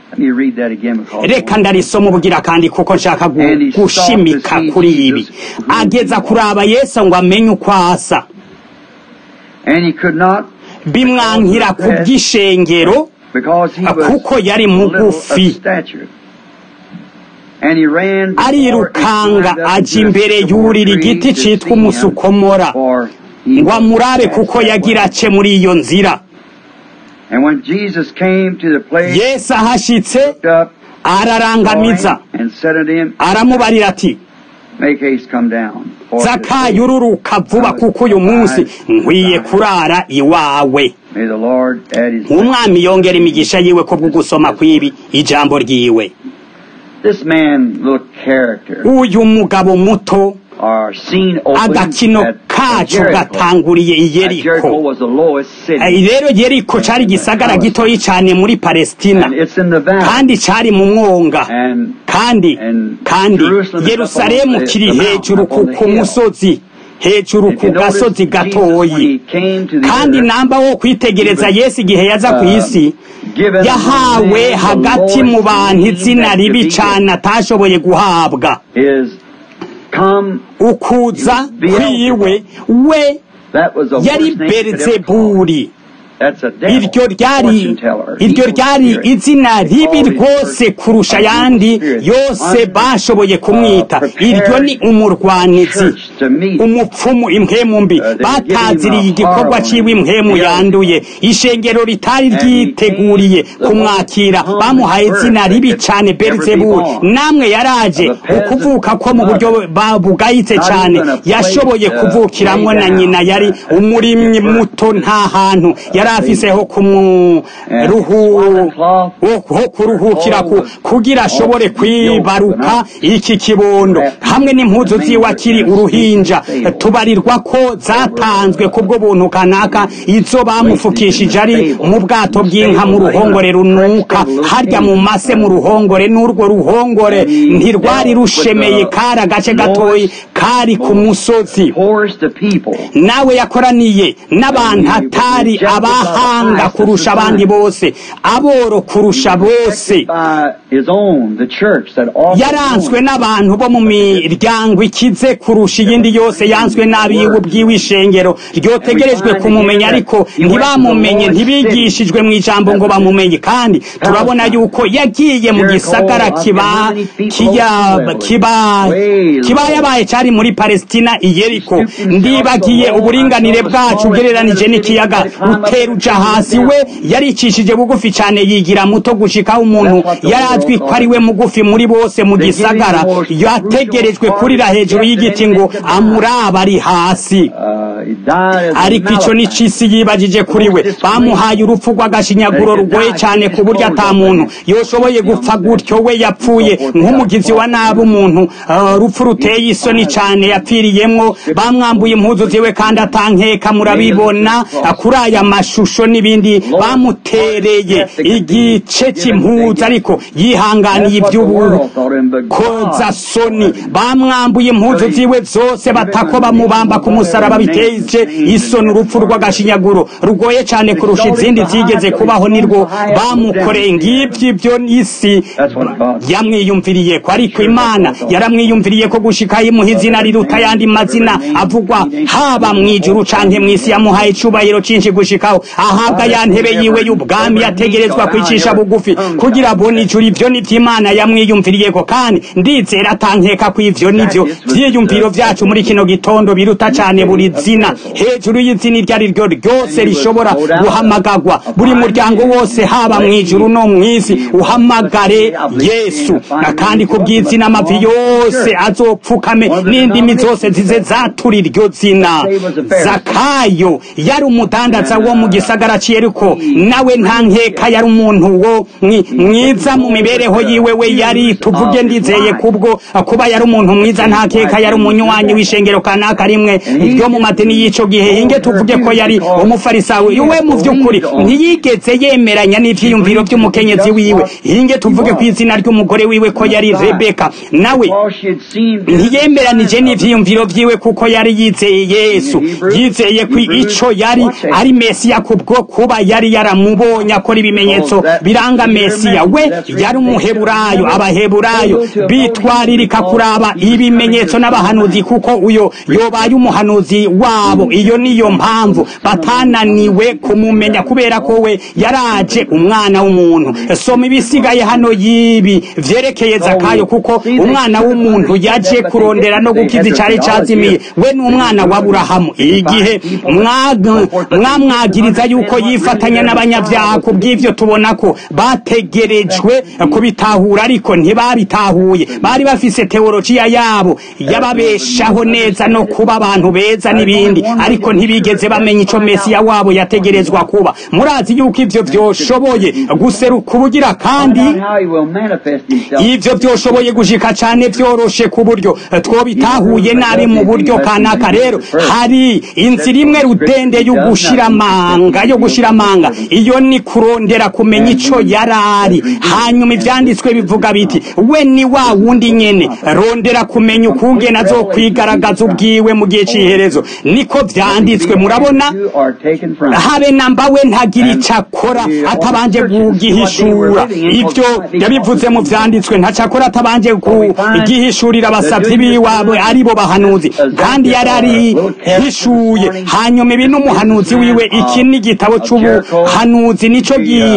reka ndarisoma ubugira kandi kuko nshaka gushimika kuri ibi ageza kuraba yesu ngo amenye uko asa bimwankira ku bw'ishengero kuko yari mugufi arirukanga ajya imbere yurira igiti cyitwa umusukomora ngo amurabe kuko yagira ace muri iyo nzira yesu ahashyitse ararangamiza aramubarira ati zakayo ururuka vuba kuko uyu munsi nkwiye kurara iwawe umwami yongera imigisha yiwe ko bwo gusoma kw'ibi ijambo ryiwe uyu mugabo muto agakino kacu gatanguriye i yeriko rero yeriko cari igisagara gitoyi cyane muri palestina kandi cari mu mwonga kandi kandi yerusalemu kiri hejuru ku musozi hejuru ku gasozi gatoyi kandi namba wo kwitegereza yesu igihe yaza ku isi yahawe hagati mu bantu izina ribi cyane atashoboye guhabwa ukuza kwiwe we yari berizeburi That's a devil, iryo ryari fortune teller, iryo evil ryari spirit. izina ribi Always rwose church kurusha of evil ayandi spirit. yose Unto, bashoboye kumwita uh, iryo ni prepared umurwanizi church to meet. umupfumu impwemu mbi Uh, they bataziriye give him a igikorwa horror ciwe impwemu on him. yanduye ishengero ritari And he ryiteguriye came the kumwakira whole bamuhaye common izina word ribi that cane could never be beelzebuli born. namwe yaraje Of a peasant ukuvuka ko mu buryo mother. ba- bugayitse Not cane even a place, yashoboye uh, kuvukiramwo lay na down. nyina yari Uh, umurimyi uh, muto nta hantu yari afiseho kumuruhu ho kuruhukira ku- kugira ashobore kwibaruka iki kibondo hamwe n'impuzu ziwe akiri uruhinja tubarirwa ko zatanzwe kubwo buntu kanaka izo bamufukishije ari mu bwato bw'inka mu ruhongore runuka harya mu mase mu ruhongore n'urwo ruhongore ntirwari rushemeye kari agace gatoyi kari ku musozi Poorest of people. nawe yakoraniye n'abantu atari abahanga kurusha abandi bose aboro kurusha bose By his own, the church that offered yaranzwe him. n'abantu bo mu miryango ikize kurusha iyindi yose yanzwe n'abiwe ubwiwe ishengero ryotegerejwe kumumenya ariko ntibamumenye ntibigishijwe mu ijambo ngo bamumenye kandi turabona yuko yagiye mu gisagara kiba kiya- kiba kiba yabaye cyari muri palestina i yeriko ndibagiye uburinganire bwacu ugereranije n'ikiyaga utera uja hasi we yaricishije bugufi cyane yigira muto gushikaho umuntu yari azwi ko ari we mugufi muri bose mu gisagara yategerejwe kurira hejuru y'igiti ngo amuraba ari hasi Uh, he died as a ariko icyo ni Malachite. cisi yibagije kuri we bamuhaye urupfu rw'agashinyaguro rugoye cyane ku buryo ata muntu yoshoboye gupfa gutyo we yapfuye nk'umugizi wa nabi umuntu uh, urupfu ruteye isoni cyane yapfiriyemwo bamwambuye impuzu ziwe kandi atankeka murabibona uh, kuri aya mashusho n'ibindi bamutereye igice cy'impuzu ariko yihanganiye That's what the iby'ubu world thought him, but koza God soni bamwambuye impuzu ziwe zose batako bamubamba ku musaraba biteje isoni urupfu rw'agashinyaguro rugoye cyane kurusha izindi zigeze kubaho nirwo bamukoreye ngibyo ibyo isi yamwiyumviriye ko ariko imana yaramwiyumviriye ko gushika yimuha izina riruta ayandi mazina avugwa haba mu ijuru canke mu isi yamuhaye icubahiro cinshi gushikaho ahabwa ya ntebe yiwe y'ubwami yategerezwa kwicisha bugufi kugira abone ijuru ivyo nivyo imana yamwiyumviriye ko kandi ndizera atankeka ko ivyo nivyo vyiyumviro vyacu muri kino gitondo biruta cane buri zina hejuru y'izina iryo ari ryo ryose rishobora guhamagagwa buri muryango wose haba mu ijuru no mu isi uhamagare yesu na kandi ku bw'izina amavi yose azopfukame n'indimi zose zize zatura iryo zina zakayo yari umudandaza wo mu gisagara cy'eriko nawe nta nkeka yari umuntu wo mwi- mwiza mu mibereho yiwe we yari tuvuge ndizeye kubwo kuba yari umuntu mwiza nta nkeka yari umunywanyi w'ishengero kanaka rimwe ryo mu madini y'ico gihe hinge tuvuge ko yari umufarisawe we mu vy'ukuri ntiyigeze yemeranya n'ivyiyumviro vy'umukenyezi wiwe hinge tuvuge ku izina ry'umugore wiwe ko yari rebeka nawe ntiyemeranije n'ivyiyumviro vyiwe kuko yari yizeye yesu yizeye ko ico yari ari mesiya kubwo kuba yari yaramubonye akora ibimenyetso biranga mesiya we yari umuheburayo abaheburayo bitwaririka kuraba ibimenyetso n'abahanuzi kuko uyo yobaye umuhanuzi wabo iyo niyo mpamvu batananiwe kumumenya kubera ko we yaraje umwana w'umuntu soma ibisigaye hano y'ibi vyerekeye zakayo kuko umwana w'umuntu yaje kurondera no gukiza icari cazimiye we ni umwana wa burahamu igihe mwa- mwamwagiriza yuko yifatanya n'abanyabyaha ku bw'ivyo tubona ko bategerejwe kubitahura ariko ntibabitahuye bari bafise teologiya yabo yababeshaho neza no kuba abantu beza n'ibindi ariko ntibigeze bamenya ico mesiya wabo yategerezwa kuba murazi yuko ivyo vyoshoboye guseruka ubugira kandi ivyo vyoshoboye gushika cane vyoroshe ku buryo twobitahuye nabi mu buryo kanaka rero hari inzira imwe rudende yo gushira amanga yo gushira amanga iyo ni kurondera kumenya ico yarari hanyuma ivyanditswe bivuga biti we ni wa wundi nyene rondera kumenya ukungene azokwigaragaza ubwiwe mu gihe c'iherezo niko vyanditswe murabona habe namba we ntagira ico akora atabanje kugihishura ivyo yabivuze mu vyanditswe ntaco akora atabanje kugihishurira abasavyi biwe ari bo bahanuzi kandi yari arihishuye hanyuma ibi n'umuhanuzi wiwe iki n'igitabo c'ubuhanuzi nico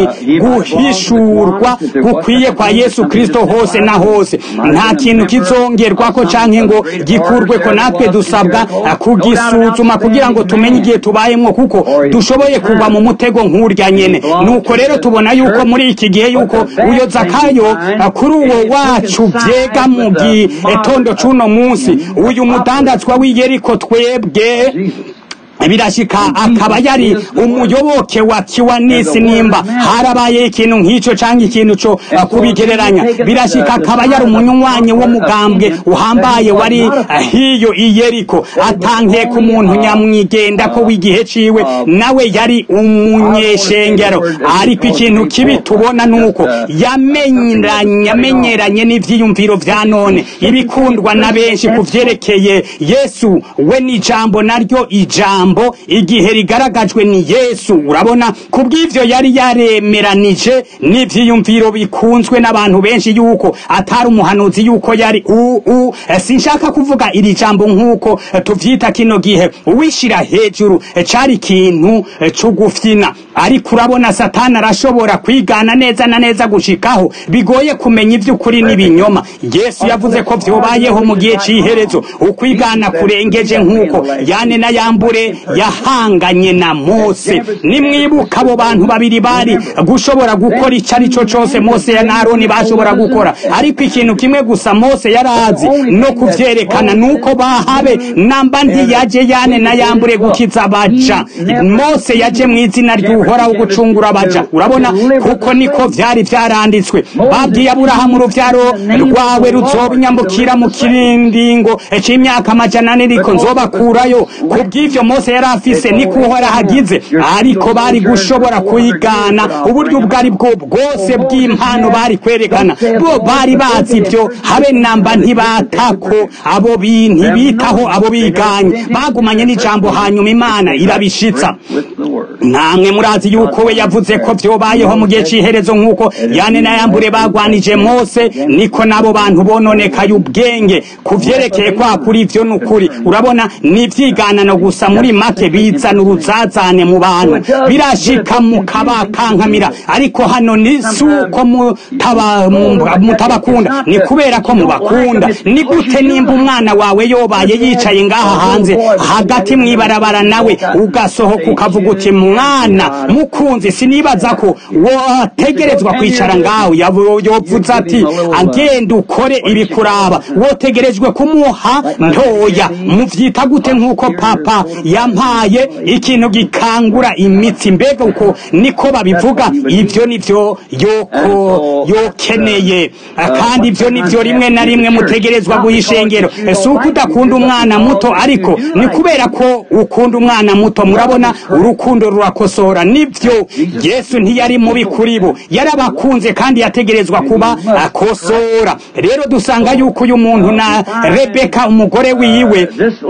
guhishurwa gukwiye kwa yesu kristo hose na hose nta kintu kizongerwako canke ngo gikurweko natwe dusabwa kugisuzuma kugira ngo tumenye igihe tubayemwo kuko dushoboye kugwa mu mutego nk'urya nyene nuko rero tubona yuko muri iki gihe yuko uyo zakayo kuri uwo wacu vyega mu gitondo c'uno munsi uyu mudandazwa w'iyeriko twebwe birashika akaba yari umuyoboke wa kiwanisi nimba harabaye ikintu nk'ico canke ikintu co kubigereranya birashika akaba yari umunywanyi w'umugambwe uhambaye wari hiyo iyeriko atankiye ku muntu nyamwigenda ko w'igihe ciwe nawe yari umunyeshengero ariko ikintu kibi tubona nuko yamenyeranye yamenyeranye n'ivyiyumviro vya none ibikundwa na benshi kuvyerekeye yesu we n'ijambo naryo ijambo ijambo igihe rigaragajwe ni yesu urabona kubw'ivyo yari yaremeranije n'ivyiyumviro bikunzwe n'abantu benshi yuko atari umuhanuzi yuko yari uu sinshaka kuvuga iri jambo nk'uko tuvyita kino gihe uwishira hejuru cari ikintu c'ugufyina ariko urabona satani arashobora kwigana neza na neza gushikaho bigoye kumenya ivy'ukuri n'ibinyoma yesu yavuze ko vyobayeho mu gihe c'iherezo ukwigana kurengeje nk'uko yane na yambure yahanganye na mose nimwibuka abo bantu babiri bari gushobora gukora icyo ari cyo cyose mose ya naroni bashobora gukora ariko ikintu kimwe gusa mose yarazi no kuvyerekana nuko bahabe namba ntiyaje yane na yambure gukiza abaja mose yaje mu izina ry'uhoraho gucungura abaja urabona kuko niko vyari vyaranditswe babwiye aburahamu uruvyaro rwawe ruzoba inyambukira mu kirindingo c'imyaka amajana ane riko nzobakurayo kubw'ivyo mose yari afise niko uhora hagize ariko bari gushobora kuyigana uburyo ubwo ari bwo bwose bw'impano bari kwerekana bo bari bazi ibyo habe namba ntibatako abo ntibitaho abo biganye bagumanye n'ijambo hanyuma imana irabishitsa namwe murazi yuko we yavuze ko vyobayeho mu gihe c'iherezo nk'uko yane na yambure bagwanije mose niko n'abo bantu bononekaye ubwenge kuvyerekeye kwa kuri ivyo n'ukuri urabona ni ivyiganano gusa muri make bizana uruzazane mu bantu birashika mukabakankamira ariko hano ni suko mutabakunda ni kubera ko mubakunda ni gute nimba umwana wawe yobaye yicaye ngaha hanze hagati mwibarabara nawe ugasohoka ukavuga uti mwana mukunzi sinibaza ko wotegerezwa kwicara ngaho yovuze ati agenda ukore ibikuraba wotegerejwe kumuha ntoya muvyita gute nk'uko papa yampaye ikintu gikangura imitsi mbega uko niko babivuga ivyo nivyo yoko yokeneye kandi ivyo nivyo rimwe na rimwe mutegerezwa guhishengero si uko udakunda umwana muto ariko ni kubera ko ukunda umwana muto murabona urukundo rurakosora nivyo yesu ntiyari mubi kuri bo yarabakunze kandi yategerezwa kuba akosora rero dusanga yuko uyu muntu na rebeka umugore wiwe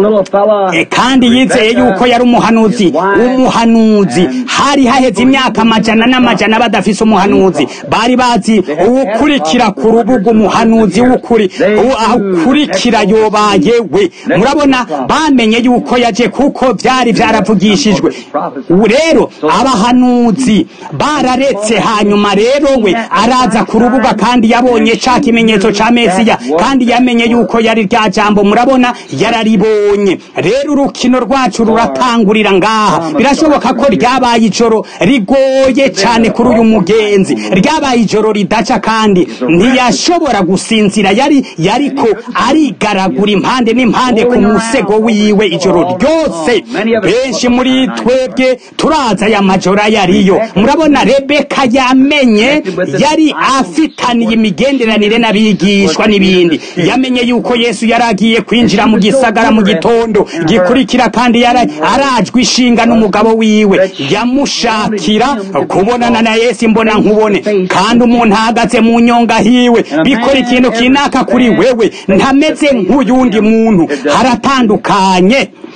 kandi yizeye yuko yari umuhanuzi umuhanuzi hari haheze imyaka amajana n'amajana badafise umuhanuzi bari bazi uwukurikira ku rubuga umuhanuzi w'ukuri ukurikira yobaye we murabona bamenye yuko yaje kuko byari byaravugishijwe ubu rero abahanuzi bararetse hanyuma rero we araza ku rubuga kandi yabonye ca kimenyetso ca mesiya kandi yamenye yuko yari rya jambo murabona yararibonye rero urukino rwacu ruratangurira ngaha birashoboka ko ryabaye ijoro rigoye cyane kuri uyu mugenzi ryabaye ijoro ridaca kandi ntiyashobora gusinzira yari yariko arigaragura impande n'impande ku musego wiwe ijoro ryose benshi muri twebwe turaza aya majoro yariyo murabona rebeka yamenye yari afitaniye imigenderanire n'abigishwa n'ibindi yamenye yuko yesu yari agiye kwinjira mu gisagara mu gitondo gikurikira kandi yari arajwe ishinga n'umugabo wiwe yamushakira kubonana na yesu imbona nkubone kandi umuntu ahagaze mu nyonga hiwe bikora ikintu kinaka kuri wewe ntameze nk'uyundi muntu haratandukanye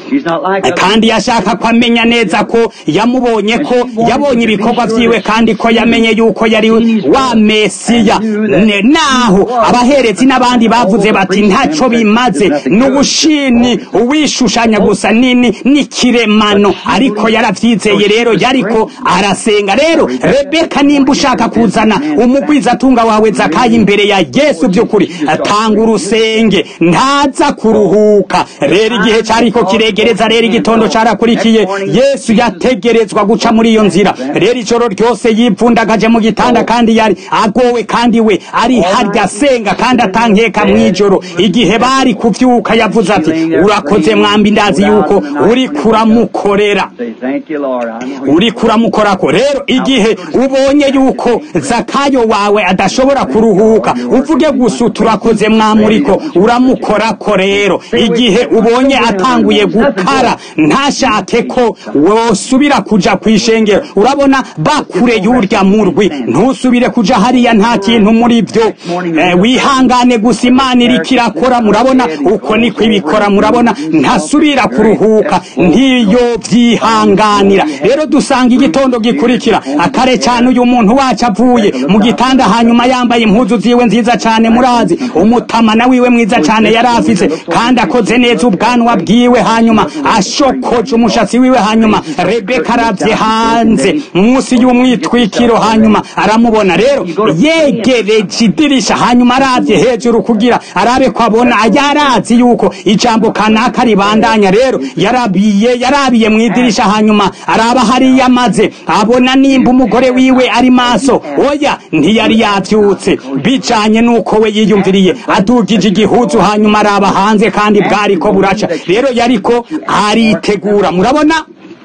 She's not like others. kandi yashaka ko amenya neza ko yamubonye ko yabonye ibikorwa vyiwe kandi ko yamenye yuko yari wa mesiya Ne- naho abaherezi n'abandi bavuze bati ntaco bimaze n'ubushini uwishushanya gusa nini n'ikiremano ariko yaravyizeye rero yariko arasenga rero rebeka nimba ushaka kuzana umugwizatunga wawe zakayi imbere ya yesu by'ukuri atanga urusenge ntaza kuruhuka rero igihe cariko kiregereza rero igitondo carakurikiye yesu yategerezwa guca muri iyo nzira rero ijoro ryose yipfundagaje mu gitanda kandi yari agowe kandi we ari harya asenga kandi atankeka mw'ijoro igihe bari kuvyuka yavuze ati urakoze mwambi ndazi yuko uri kuramukorera Say, thank you, Lord. I know you- uri kuramukorako rero igihe ubonye yuko zakayo wawe adashobora kuruhuka uvuge gusa turakoze mwamuriko uramukorako rero igihe ubonye atanguye gukara ntashake ko wosubira kuja kwishengero urabona bakure y'urya murwi ntusubire kuja hariya nta kintu muri vyo eh, wihangane gusa imana iriko irakora murabona uko niko ibikora murabona ntasubira kuruhuka ntiyo vyihanganira rero dusanga igitondo gikurikira akare cyane uyu muntu wacu avuye mu gitanda hanyuma yambaye impuzu ziwe nziza cyane murazi umutamana wiwe mwiza cyane yari afise kandi akoze neza ubwanwa bwiwe hanyuma ashokoje umushatsi wiwe hanyuma rebeka aravye hanze munsi y'umwitwikiro hanyuma aramubona rero yegereje idirisha hanyuma aravye hejuru kugira arabe ko abona yarazi yuko ijambo kanaka ribandanya rero yarabiye yarabiye mu idirisha hanyuma araba hariya maze abona nimba umugore wiwe ari maso oya ntiyari yavyutse bijanye nuko we yiyumviriye adugije igihuzu hanyuma araba hanze kandi bwariko buraca rero yariko aritegura murabona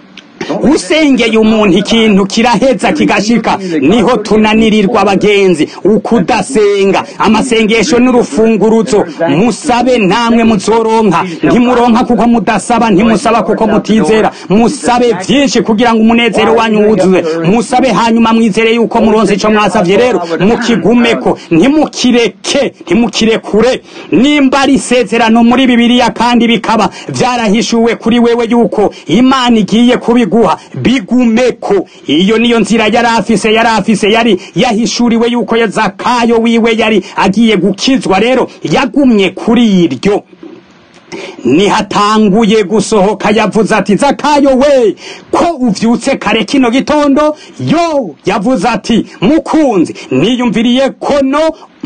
usengeye umuntu ikintu kiraheza kigashika niho tunanirirwa abagenzi ukudasenga amasengesho n'urufunguruzo musabe namwe muzoronka ntimuronka kuko mudasaba ntimusaba kuko mutizera musabe vyinshi kugira ngo umunezero wanyu wuzuze musabe hanyuma mwizere yuko muronse ico mwasavye rero mukigumeko ntimukireke ntimukirekure nimba ari isezerano muri bibiliya kandi bikaba vyarahishuwe kuri wewe yuko imana igiye kubiguha bigumeko iyo niyo nzira yari afise yari afise yari yahishuriwe yuko ya zakayo wiwe yari agiye gukizwa rero yagumye kuri iryo nihatanguye gusohoka yavuze ati zakayo we ko uvyutse kare kino gitondo yo yavuze ati mukunzi niyumviriye kono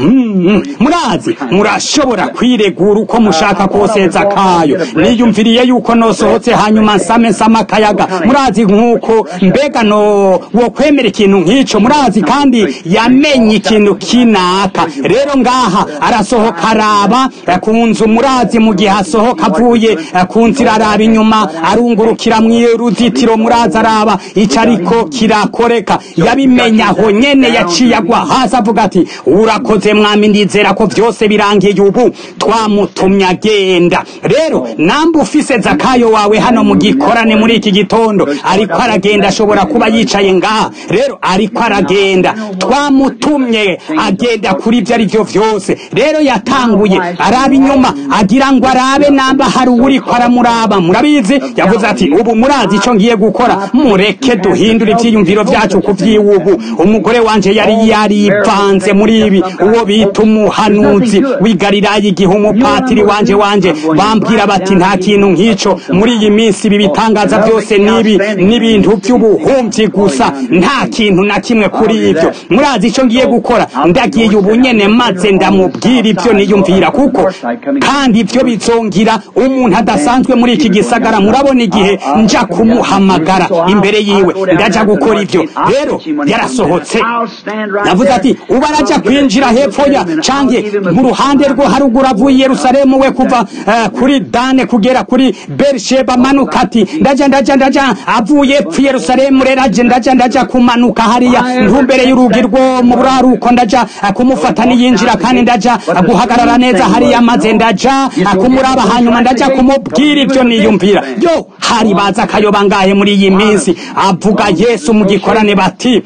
Mm, murazi murashobora kwiregura uko mushaka kose zakayo niyumviriye yuko nosohotse hanyuma nsame nsama akayaga murazi nk'uko mbega no wo kwemera ikintu nk'ico murazi kandi yamenye ikintu kinaka rero ngaha arasohoka araba eh, ku nzu murazi mu gihe asohoka avuye eh, ku nzira araba inyuma arungurukira mw'uruzitiro murazi araba ico ariko kirakoreka yabimenya aho nyene yaciye agwa hasi avuga ati urakoze mwami ndizera ko vyose birangiye ubu twamutumye agenda rero namba ufise zakayo wawe hano mu gikorane muri iki gitondo ariko aragenda ashobora kuba yicaye ngaha rero ariko aragenda twamutumye agenda kuri ivyo ari vyo vyose rero yatanguye araba inyuma agira ngo arabe namba hari uwuriko aramuraba murabizi yavuze ati ubu murazi ico ngiye gukora mureke duhindure ivyiyumviro vyacu ku vy'iwubu umugore wanje yari yarivanze muri ibi uwo bita umuhanuzi w'igalilaya igihe umupatiri wanje wanje bambwira bati nta kintu nk'ico muri iyi minsi ibi bitangaza byose nibi n'ibintu by'ubuhumyi gusa nta kintu na kimwe kuri ibyo murazi ico ngiye gukora ndagiye ubu nyene maze ndamubwira ibyo niyumvira kuko kandi ibyo bizongira umuntu adasanzwe muri iki gisagara murabona igihe nja kumuhamagara imbere yiwe ndaja gukora ibyo rero yarasohotse yavuze ati ubu araja kwinjira hepfo ya canke mu ruhande rwo haruguru avuye i yerusalemu we kuva eh, kuri dane kugera kuri berisheba manuka ati ndaja ndaja ndaja avuye epfo i yerusalemu rero aje ndaja ndaja kumanuka hariya ntumbere y'urugi rwo mu buraruko ndaja eh, kumufata niyinjira kandi ndaja eh, guhagarara neza hariya maze ndaja eh, kumuraba hanyuma ndaja kumubwira ibyo niyumvira yo hari baza akayoba ngahe muri iyi minsi avuga yesu mu gikorane bati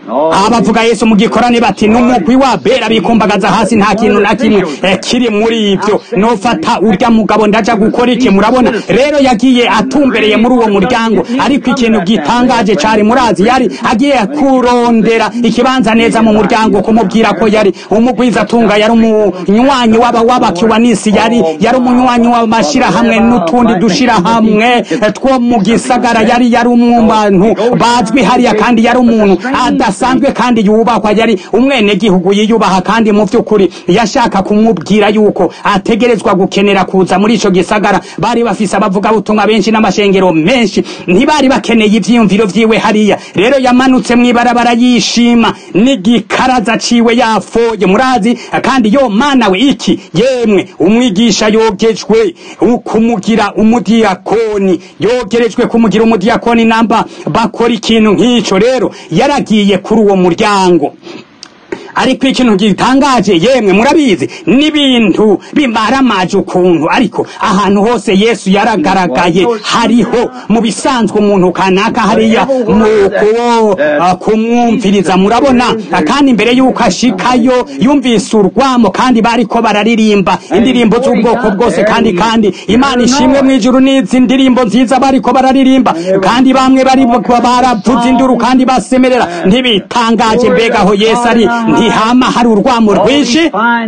abavuga yesu mu gikorane bati n'umugwi wa bera bikumbagaza hasi nta kintu na kimwe eh, kiri muri ibyo nofata urya mugabo ndaja gukora iki murabona rero yagiye atumbereye muri uwo muryango ariko ikintu gitangaje cari murazi yari agiye kurondera ikibanza neza mu muryango kumubwira ko yari umugwiza atunga yari umunywanyi w'aba w'abakiwanisi yari yari umunywanyi w'amashirahamwe n'utundi dushirahamwe eh, two mu gisagara yari yari umwubantu bazwi hariya kandi yari umuntu adasanzwe kandi yubahwa yari umwenegihugu yiyubaha kandi mu by'ukuri yashaka kumubwira yuko ategerezwa gukenera kuza muri ico gisagara bari bafise abavugabutumwa benshi n'amashengero menshi ntibari bakeneye ivyiyumviro vyiwe hariya rero yamanutse mw'ibarabara yishima n'igikaraza ciwe yafoye murazi kandi yo mana we iki yemwe umwigisha yogejwe kumugira umudiyakoni yogerejwe kumugira umudiyakoni namba bakora ikintu nk'ico rero yaragiye kuri uwo muryango ariko ikintu gitangaje yemwe murabizi n'ibintu bimaramaje ukuntu ariko ahantu hose yesu yaragaragaye hariho mu bisanzwe umuntu kanaka hariya mu kuwo uh, kumwumviriza murabona kandi imbere y'uko ashikayo yumvise urwamo kandi bariko bararirimba indirimbo z'ubwoko bwose kandi kandi imana ishimwe mu ijuru n'izi ndirimbo nziza bariko bararirimba kandi bamwe bari baravuza induru kandi basemerera ntibitangaje mbega aho yesu ari ntihama hari urwamo rwinshi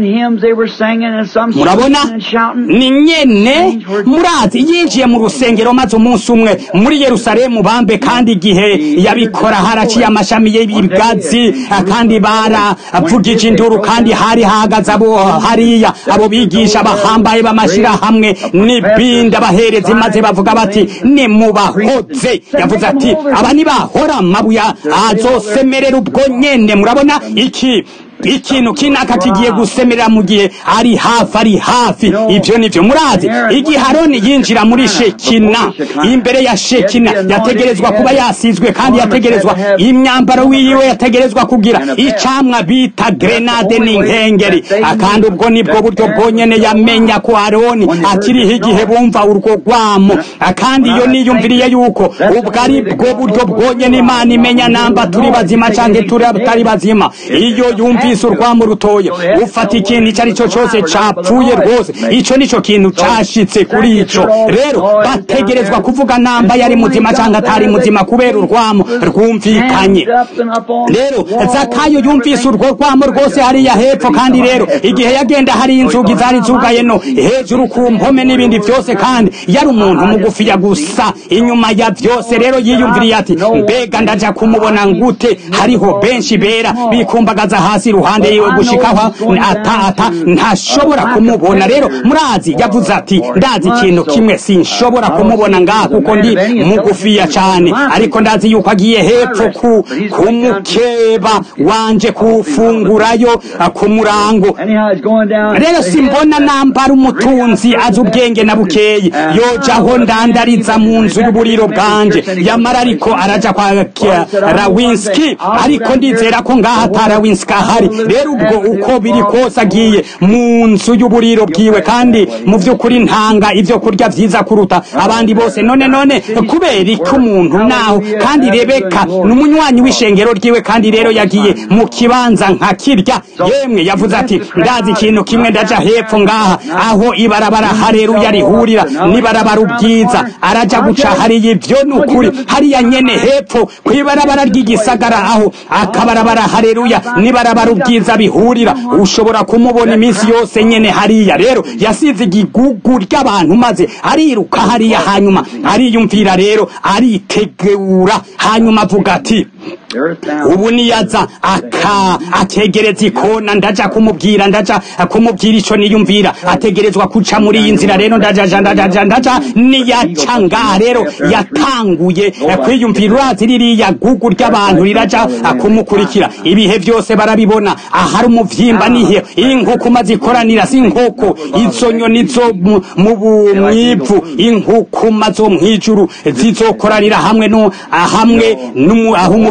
murabona ni nyene murazi yinjiye mu rusengero maze umunsi umwe muri yerusalemu bambe kandi igihe yabikora haraciye amashami y'ibigazi kandi baravugije induru kandi hari hahagaze abo hariya abo bigisha bahambaye b'amashirahamwe n'ibindi abaherezi maze bavuga bati nimubahoze yavuze ati aba nibahora amabuye azosemerera ubwo nyene murabona iki ikintu kinaka kigiye gusemerera mu gihe ari hafi ari hafi ibyo nivyo murazi igihe aroni yinjira muri shekina imbere ya shekina yategerezwa kuba yasizwe kandi yategerezwa imyambaro wiwe yategerezwa kugira icamwa bita grenade n'inkengeri kandi ubwo nibwo buryo bwonyene yamenya ko aroni akiriho igihe bumva urwo rwamo kandi iyo niyumviriye yuko ubwo ari bwo buryo bwonyene imana imenya namba turi bazima canke turi bazima iyo yumva yumvise urwamo rutoye ufata ikintu icyo ari cyo cyose capfuye rwose ico nico kintu cashitse kuri ico rero bategerezwa kuvuga namba yari muzima cyangwa atari muzima kubera urwamo rwumvikanye rero zakayo yumvise urwo rwamo rwose hariya hepfo kandi rero igihe yagenda hari inzugi zari zugaye no hejuru ku mpome n'ibindi byose kandi yari umuntu mugufiya gusa inyuma ya byose rero yiyumviriye ati mbega ndaja kumubona ngute hariho benshi bera bikumbagaza hasi iruhande yiwe gushikaho ata ata ntashobora kumubona rero murazi yavuze ati ndazi ikintu kimwe sinshobora kumubona ngaha kuko ndi mugufiya cyane ariko ndazi yuko agiye hepfo ku kumukeba wanje kufungurayo ku murango rero simbona nambara umutunzi azi ubwenge na bukeyi yojaho ndandariza mu nzu y'uburiro bwanje yamara ariko araja kwa rawinski ariko ndizera ko ngaha atarawinski ahari rero ubwo uko biri kose agiye mu nzu y'uburiro bwiwe kandi mu by'ukuri ntanga ibyo kurya byiza kuruta abandi bose none none kubera iki umuntu naho kandi rebeka ni umunywanyi w'ishengero ryiwe kandi rero yagiye mu kibanza nka kirya yemwe yavuze ati ndazi ikintu kimwe ndaja hepfo ngaha aho ibarabara hareruya rihurira n'ibarabara ubwiza araja guca hariya ibyo ni ukuri hariya nyene hepfo ku ibarabara ry'igisagara aho akabarabara hareruya n'ibarabara ubwiza bihurira ushobora kumubona iminsi yose nyene hariya rero yasize igigugu ry'abantu maze ariruka hariya hanyuma ariyumvira rero aritegura hanyuma avuga ati ubu niyaza aka ategereza ikona ndaja kumubwira ndaja kumubwira ico niyumvira ategerezwa kuca muri iyi nzira rero ndaja ndaja ndaja niyaca ngaha rero yatanguye kwiyumvira urazi ririya gugu ry'abantu riraja kumukurikira ibihe byose barabibona ahari umuvyimba nihe inkukuma zikoranira si inkoko izo nyoni zo mu mwivu inkukuma zo mwijuru zizokoranira hamwe no hamwe aho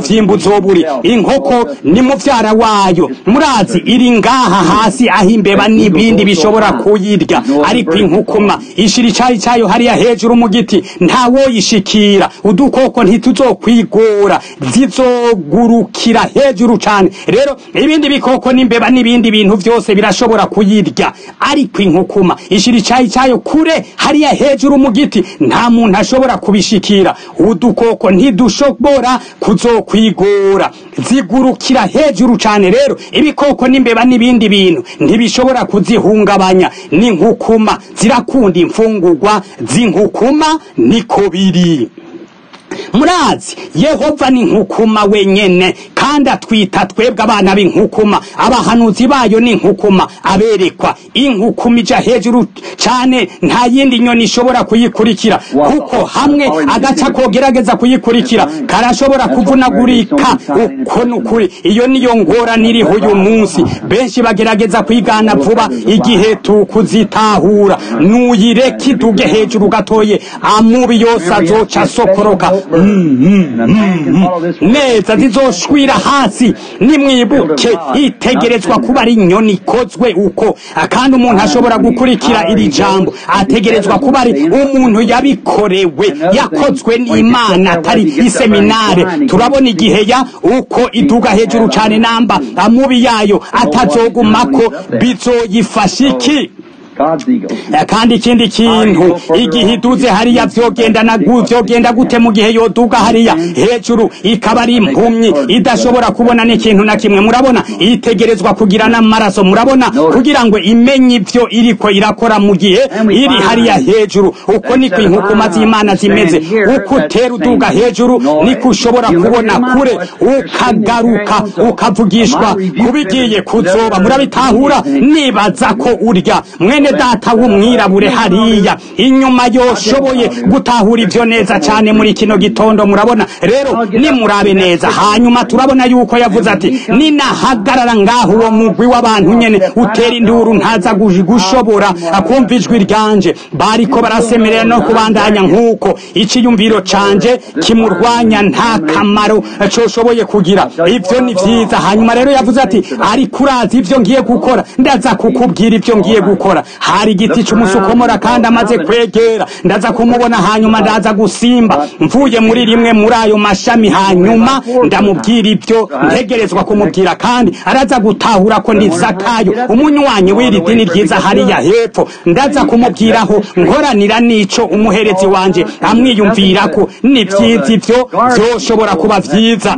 umuvyimba uzoburi inkoko ni muvyara wayo murazi iri ngaha hasi aho imbeba n'ibindi bishobora kuyirya ariko inkukuma ishira icari cayo hariya hejuru mu giti ntawoyishikira udukoko ntituzokwigora zizogurukira hejuru cane rero ibindi bikoko n'imbeba n'ibindi bintu vyose birashobora kuyirya ariko inkukuma ishira icayi cayo kure hariya hejuru mu giti nta muntu ashobora kubishikira udukoko ntidushobora kuzokwigora zigurukira hejuru cane rero ibikoko n'imbeba n'ibindi bintu ntibishobora kuzihungabanya n'inkukuma zirakunda imfungurwa z'inkukuma niko biri murazi yehova ni nkukuma wenyene kandi atwita twebwe abana b'inkukuma abahanuzi bayo ni nkukuma aberekwa inkukuma ija hejuru cane nta yindi nyoni ishobora kuyikurikira kuko hamwe agaca kogerageza kuyikurikira karashobora kuvunagurika uko nukuri iyo niyo ngorane iriho uyu munsi benshi bagerageza kwigana vuba igihe tukuzitahura nuyireke iduge hejuru gatoye amubi yose azoca asokoroka neza zizoshwira hasi nimwibuke itegerezwa kuba ari inyoni ikozwe uko kandi umuntu ashobora gukurikira iri jambo ategerezwa kuba ari umuntu yabikorewe yakozwe n'imana atari iseminare turabona igihe ya uko iduga hejuru cyane namba amubi yayo atazogumako bizoyifasha iki kandi ikindi kintu igihe iduze hariya vyogenda na vyogenda gute mu gihe yoduga hariya hejuru ikaba ari impumyi idashobora kubona n'ikintu na kimwe murabona itegerezwa kugira n'amaraso murabona kugira ngo imenye ivyo iriko irakora mu gihe iri hariya hejuru uko niko inkukuma z'imana zimeze uko utera uduga hejuru niko ushobora kubona kure ukagaruka ukavugishwa kubigiye kuzoba murabitahura nibaza ko urya mwene mwene data w'umwirabure hariya inyuma yoshoboye gutahura ivyo neza cane muri kino gitondo murabona rero nimurabe neza hanyuma turabona yuko yavuze ati ninahagarara ngaho uwo mugwi w'abantu nyene utera induru ntaza gushobora kumva ijwi ryanje bariko barasemerera no kubandanya nk'uko iciyumviro canje kimurwanya nta kamaro coshoboye kugira ivyo ni vyiza hanyuma rero yavuze ati ariko urazi ivyo ngiye gukora ndaza kukubwira ivyo ngiye gukora hari igiti cy'umusukomora kandi amaze kwegera ndaza kumubona hanyuma ndaza gusimba mvuye muri rimwe muri ayo mashami hanyuma ndamubwira ibyo ntegerezwa kumubwira kandi araza gutahura ko ndi zakayo umunywanyi w'iri dini ryiza hariya hepfo ndaza kumubwiraho nkoranira n'ico umuherezi wanje amwiyumvira ko ni vyiza ivyo vyoshobora kuba vyiza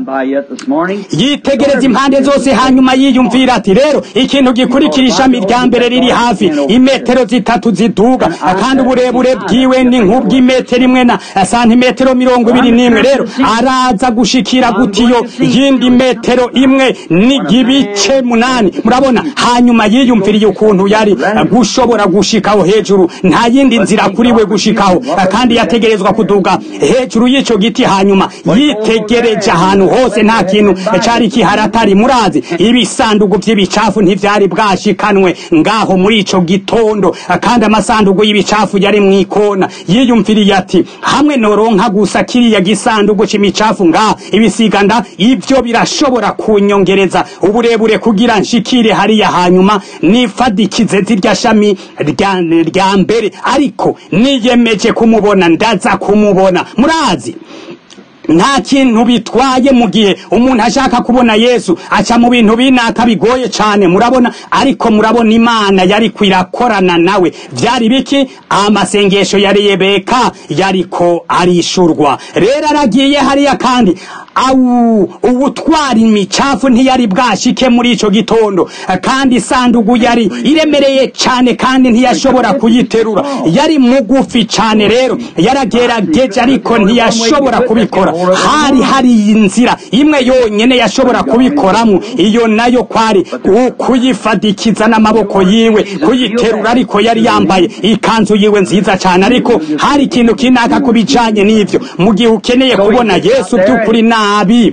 yitegereza impande zose hanyuma yiyumvira ati rero ikintu gikurikira ishami rya mbere riri hafi imetero zitatu ziduga kandi uburebure bwiwe ni nk'ubw'imetero imwe na santimetero mirongo ibiri n'imwe rero araza gushikira gutiyo yindi metero imwe n'igibice munani murabona hanyuma yiyumviriye ukuntu yari gushobora gushikaho hejuru nta yindi nzira kuri we gushikaho kandi yategerezwa kuduga hejuru y'ico giti hanyuma yitegereje ahantu hose nta kintu cari kiharatari murazi ibisandugu vy'ibicafu ntivyari bwashikanwe ngaho muri ico gitondo kandi amasandugu y'ibicafu yari mw'ikona yiyumviriye ati hamwe noronka gusa kiriya gisandugu c'imicafu ngaha ibisiganda ivyo birashobora kunyongereza uburebure kugira nshikire hariya hanyuma nifadikize zirya shami rya mbere ariko niyemeje kumubona ndaza kumubona murazi nta kintu bitwaye mu gihe umuntu ashaka kubona yesu aca mu bintu binaka bigoye cyane murabona ariko murabona imana yari kwirakorana nawe byari biki amasengesho ya rebeka yariko arishurwa rero aragiye hariya kandi awu ubutwara imicafu ntiyari bwashike muri ico gitondo kandi isandugu yari iremereye cyane kandi ntiyashobora kuyiterura yari mugufi cyane rero yaragerageje ariko ntiyashobora kubikora hari hari inzira imwe yonyene yashobora kubikoramo iyo nayo kwari kuyifadikiza n'amaboko yiwe kuyiterura ariko yari yambaye ikanzu yiwe nziza cyane ariko hari ikintu kinaka kubijanye n'ivyo mu gihe ukeneye kubona yesu by'ukuri nabi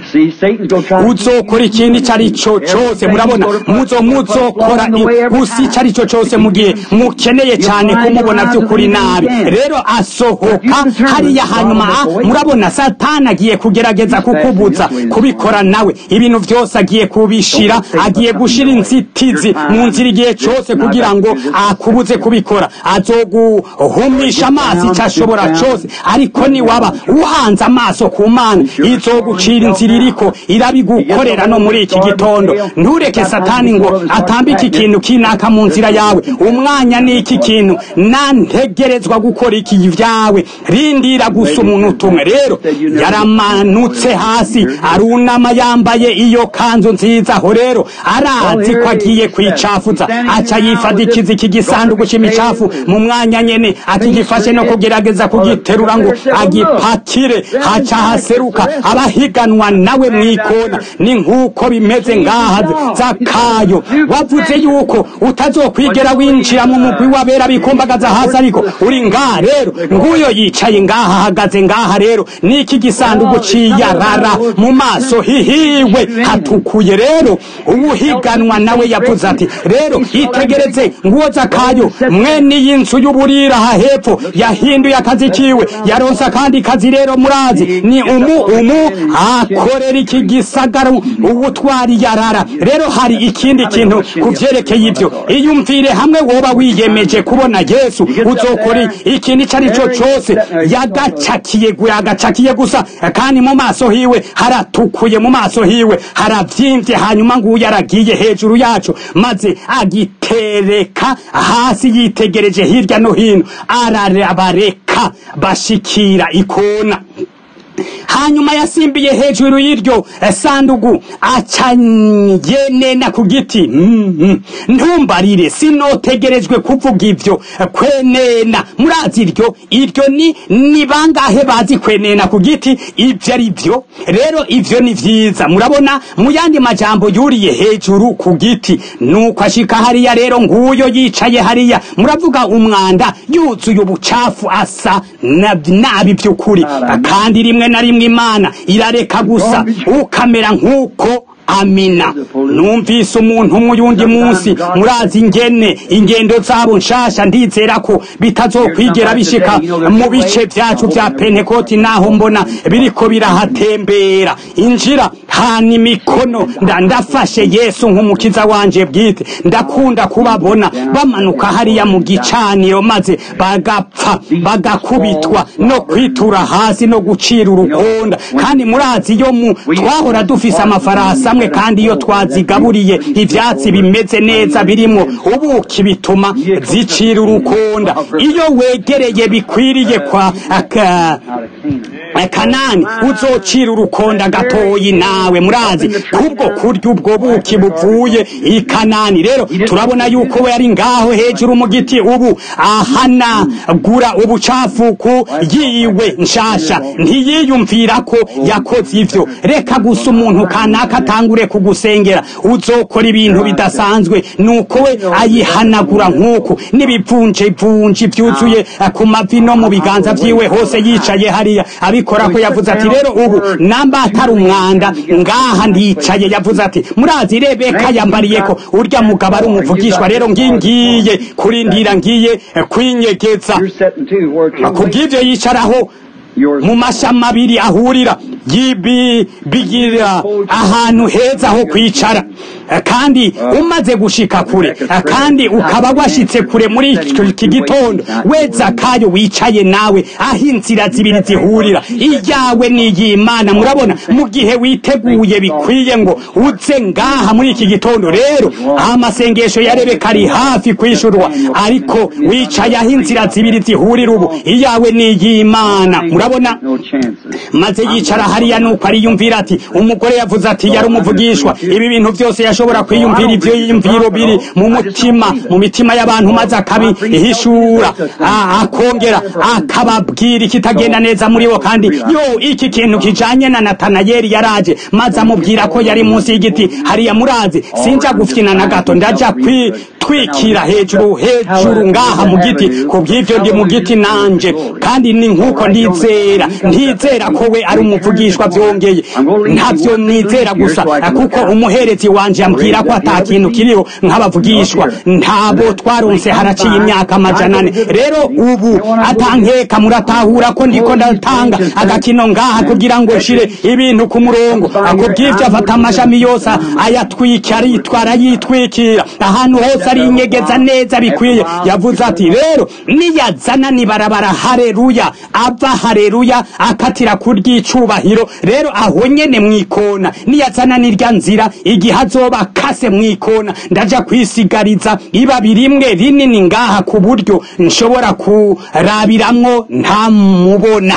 uzokora ikintu icyo ari cyo cyose murabona muzo muzokora gusa icyo ari cyo cyose mu gihe mukeneye cyane kumubona by'ukuri nabi rero asohoka hariya hanyuma murabona saa satani agiye kugerageza kukubuza kubikora nawe ibintu byose agiye kubishira agiye gushira inzitizi mu nzira igihe cyose kugira ngo akubuze kubikora azoguhumisha amaso icyo ashobora cyose ariko niwaba uhanze amaso ku mana izogucira inzira iriko irabigukorera no muri iki gitondo ntureke satani ngo atambike ikintu kinaka mu nzira yawe umwanya ni iki kintu nantegerezwa gukora iki vyawe rindira gusa umuntu utumwe rero yaramanutse hasi arunama yambaye iyo kanzu nziza aho rero arazi ko agiye kwicafuza aca yifadikiza iki gisanduku c'imicafu mu mwanya nyene akigifashe no kugerageza kugiterura ngo agipakire haca haseruka abahiganwa nawe mwikona ni nk'uko bimeze ngaha zakayo wavuze yuko utazokwigera winjira mu mugwi wabera bikumbagaza hasi ariko uri ngaha rero nguyo yicaye ngaha ahagaze ngaha rero niki gisanduku ciyarara mu maso hihiwe hatukuye rero uwuhiganwa nawe yavuze ati rero itegereze nguwo zakayo mwene iyi nzu y'uburira aha hepfo yahinduye akazi kiwe yaronse akandi kazi rero murazi ni umu umu akorera iki gisagara ubutwari yarara rero hari ikindi kintu ku vyerekeye ibyo iyumvire hamwe woba wiyemeje kubona yesu uzokora ikintu ico ari cyo cose yagacakiye yagacakiye gusa kandi mu maso hiwe haratukuye mu maso hiwe haravyimbye hanyuma nguyu aragiye hejuru yacu maze agitereka hasi yitegereje hirya no hino arabareka bashikira ikona hanyuma yasimbiye hejuru y'iryo sandugu acanyenena ku giti ntumbarire sinotegerejwe kuvuga ivyo kwenena murazi iryo iryo ni ni bangahe bazi kwenena ku giti ivyo ari vyo rero ivyo ni vyiza murabona mu yandi majambo yuriye hejuru ku giti nuko ashika hariya rero nguyo yicaye hariya muravuga umwanda yuzuye ubucafu asa nabi vy'ukuri kandi rimwe na rimwe imana irareka gusa ukamera nk'uko amina numvise umuntu umwe uyundi munsi murazi ingene ingendo zabo nshasha ndizera ko bitazokwigera bishika mu bice vyacu vya pentekoti naho mbona biriko birahatembera injira hana imikono nda ndafashe yesu nk'umukiza wanje bwite ndakunda kubabona bamanuka hariya mu gicaniro maze bagapfa bagakubitwa no kwitura hasi no gucira urukonda kandi murazi yo mu twahora dufise amafarasi amwe kandi iyo twazigaburiye ivyatsi bimeze neza birimo ubuki bituma zicira urukonda iyo wegereye bikwiriye kwa aka kanani uzocira urukonda gatoyi nawe murazi kubwo kurya ubwo buki buvuye i kanani rero turabona yuko we ari ngaho hejuru mu giti ubu ahanagura ubucafu ku yiwe nshasha ntiyiyumvira ko yakoze ivyo reka gusa umuntu kanaka atangure kugusengera uzokora ibintu bidasanzwe nuko we ayihanagura nk'uku n'ibivunjevunji vyuzuye ku mavi no mu biganza vyiwe hose yicaye hariya abikora ko yavuze ati rero ubu namba atari umwanda ngaha ndicaye yavuze ati murazi rebeka yambariye ko urya mugabo ari umuvugishwa rero ngingiye kurindira ngiye kwinyegeza kubw'ivyo yicaraho mu mashami abiri ahurira bigira ahantu heza ho kwicara kandi umaze gushika kure kandi ukaba washitse kure muri iki gitondo we zakayo wicaye nawe aho inzira zibiri zihurira iyawe n'iy'imana murabona mu gihe witeguye bikwiye ngo uze ngaha muri iki gitondo rero amasengesho ya rebeka ari hafi kwishurwa ariko wicaye aho inzira zibiri zihurira ubu iyawe n'iy'imana murabona maze yicara hariya nuko ariyumvira ati umugore yavuze ati yari umuvugishwa ibi bintu byose yashobora kwiyumvira ivyo yiyumviro biri mu mutima mu mitima y'abantu maze akabihishura akongera akababwira ikitagenda neza muri bo kandi yo iki kintu kijanye na natanayeli yaraje maze amubwira ko yari munsi y'igiti hariya murazi sinja gufyina na gato ndaja twikira hejuru hejuru ngaha mu giti kubw'ivyo ndi mu giti nanje kandi ni nk'uko ndizera ntizera ko we ari umuvugi nk'abavugishwa byongeye ntabyo nizera gusa kuko umuherezi wanje yambwira ko ata kintu kiriho nk'abavugishwa ntabo twaronse haraciye imyaka amajana ane rero ubu atankeka muratahura ko ndiko ndatanga agakino ngaha kugira ngo nshire ibintu ku murongo ako bw'ivyo afata amashami yose ayatwika aritwara yitwikira ahantu hose ari inyegeza neza bikwiye yavuze ati rero niyazana nibarabara hareruya ava hareruya akatira kury'icubahiro rero aho nyene mwikona niyazana nirya nzira igihe azoba akase mwikona ndaja kwisigariza ibabi rimwe rinini ngaha ku buryo nshobora kurabiramwo ntamubona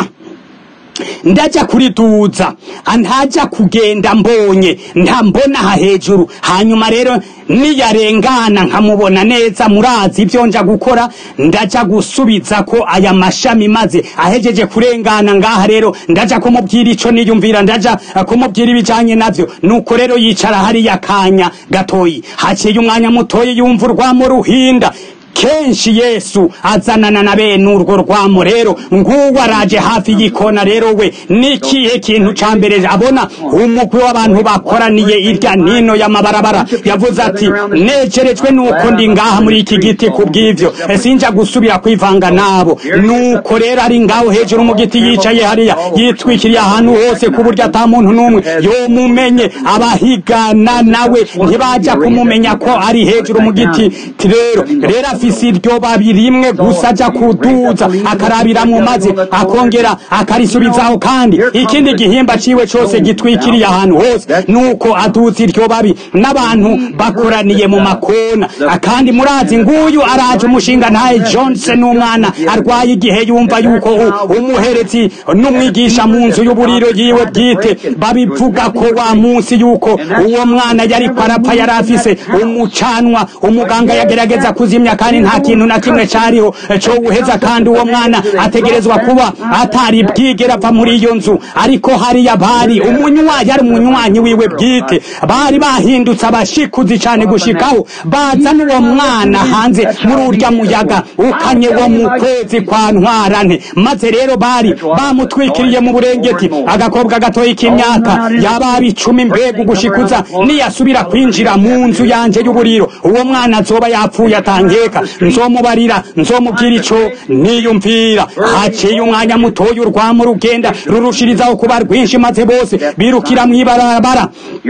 ndaja kuriduza ntaja kugenda mbonye ntambona aha hejuru hanyuma rero niyarengana nkamubona neza murazi ibyo nja gukora ndaja gusubiza ko aya mashami maze ahejeje kurengana ngaha rero ndaja kumubwira ico niyumvira ndaja kumubwira ibijanye navyo nuko rero yicara hariya kanya gatoyi haciye umwanya mutoyi yumva urwamo ruhinda kenshi yesu azanana na bene urwo rwamo rero nguwo araje hafi y'ikona rero we nikihe kintu ca mbere abona umugwi w'abantu bakoraniye irya nino y'amabarabara yavuze ati necerejwe nuko ndi ngaha muri iki giti ku bw'ivyo sinja gusubira kwivanga nabo nuko rero ari ngaho hejuru mu giti yicaye hariya yitwikiriye ahantu hose ku buryo ata muntu n'umwe yomumenye abahigana nawe ntibaja kumumenya ko ari hejuru mu giti rero rero afise iryo babi rimwe gusa aja kuduza akarabiramwo maze akongera akarisubizaho kandi ikindi gihimba ciwe cose gitwikiriye ahantu hose nuko aduza iryo babi n'abantu bakoraniye mu makona kandi murazi nguyu araje umushinga ntaye Johnson n'umwana arwaye igihe yumva yuko umuherezi n'umwigisha mu nzu y'uburiro yiwe bwite babivuga ko wa munsi yuko uwo mwana yari kwarapfa yari afise umucanwa umuganga yagerageza kuzimya kandi nta kintu na kimwe cariho co guheza kandi uwo mwana ategerezwa kuba atari bwigera ava muri iyo nzu ariko hariya bari umunywa yari umunywanyi wiwe bwite bari bahindutse abashikuzi cane gushikaho bazana uwo mwana hanze muri urya muyaga ukanye wo mu kwezi kwa ntwarante maze rero bari bamutwikiriye mu burengeti agakobwa gatoyi k'imyaka yababa icumi mbega ugushikuza niyasubira kwinjira mu nzu yanje y'uburiro uwo mwana azoba yapfuye atangeka nzomubarira nzomubwira ico niyumvira haciye umwanya mutoya urwamo rugenda rurushirizaho kuba rwinshi maze bose birukira mw'ibarabara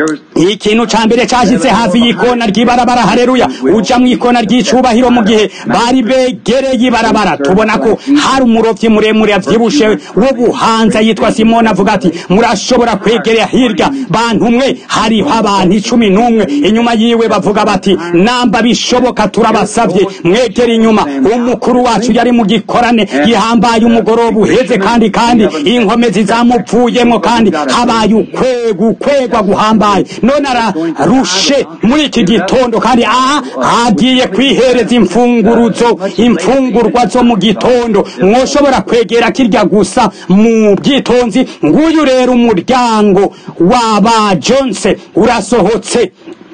ikintu ca mbere cashitse hafi y'ikona ry'ibarabara hareruya uja mw'ikona ry'icubahiro mu gihe bari begereye ibarabara tubona ko hari umurovyi muremure avyibushe w'ubuhanza yitwa simoni avuga ati murashobora kwegerera hirya bantu mwe hariho abantu icumi n'umwe inyuma yiwe bavuga bati namba bishoboka turabasavye mwegera inyuma umukuru wacu yari mu gikorane gihambaye umugoroba uheze kandi kandi inkomezi zamuvuyemo kandi habaye ukwegu kwegwa guhambaye none ararushe muri iki gitondo kandi aha agiye kwihereza imfunguruzo imfungurwa zo mu gitondo mwoshobora kwegera kirya gusa mu bwitonzi nguyu rero umuryango w'aba jonse urasohotse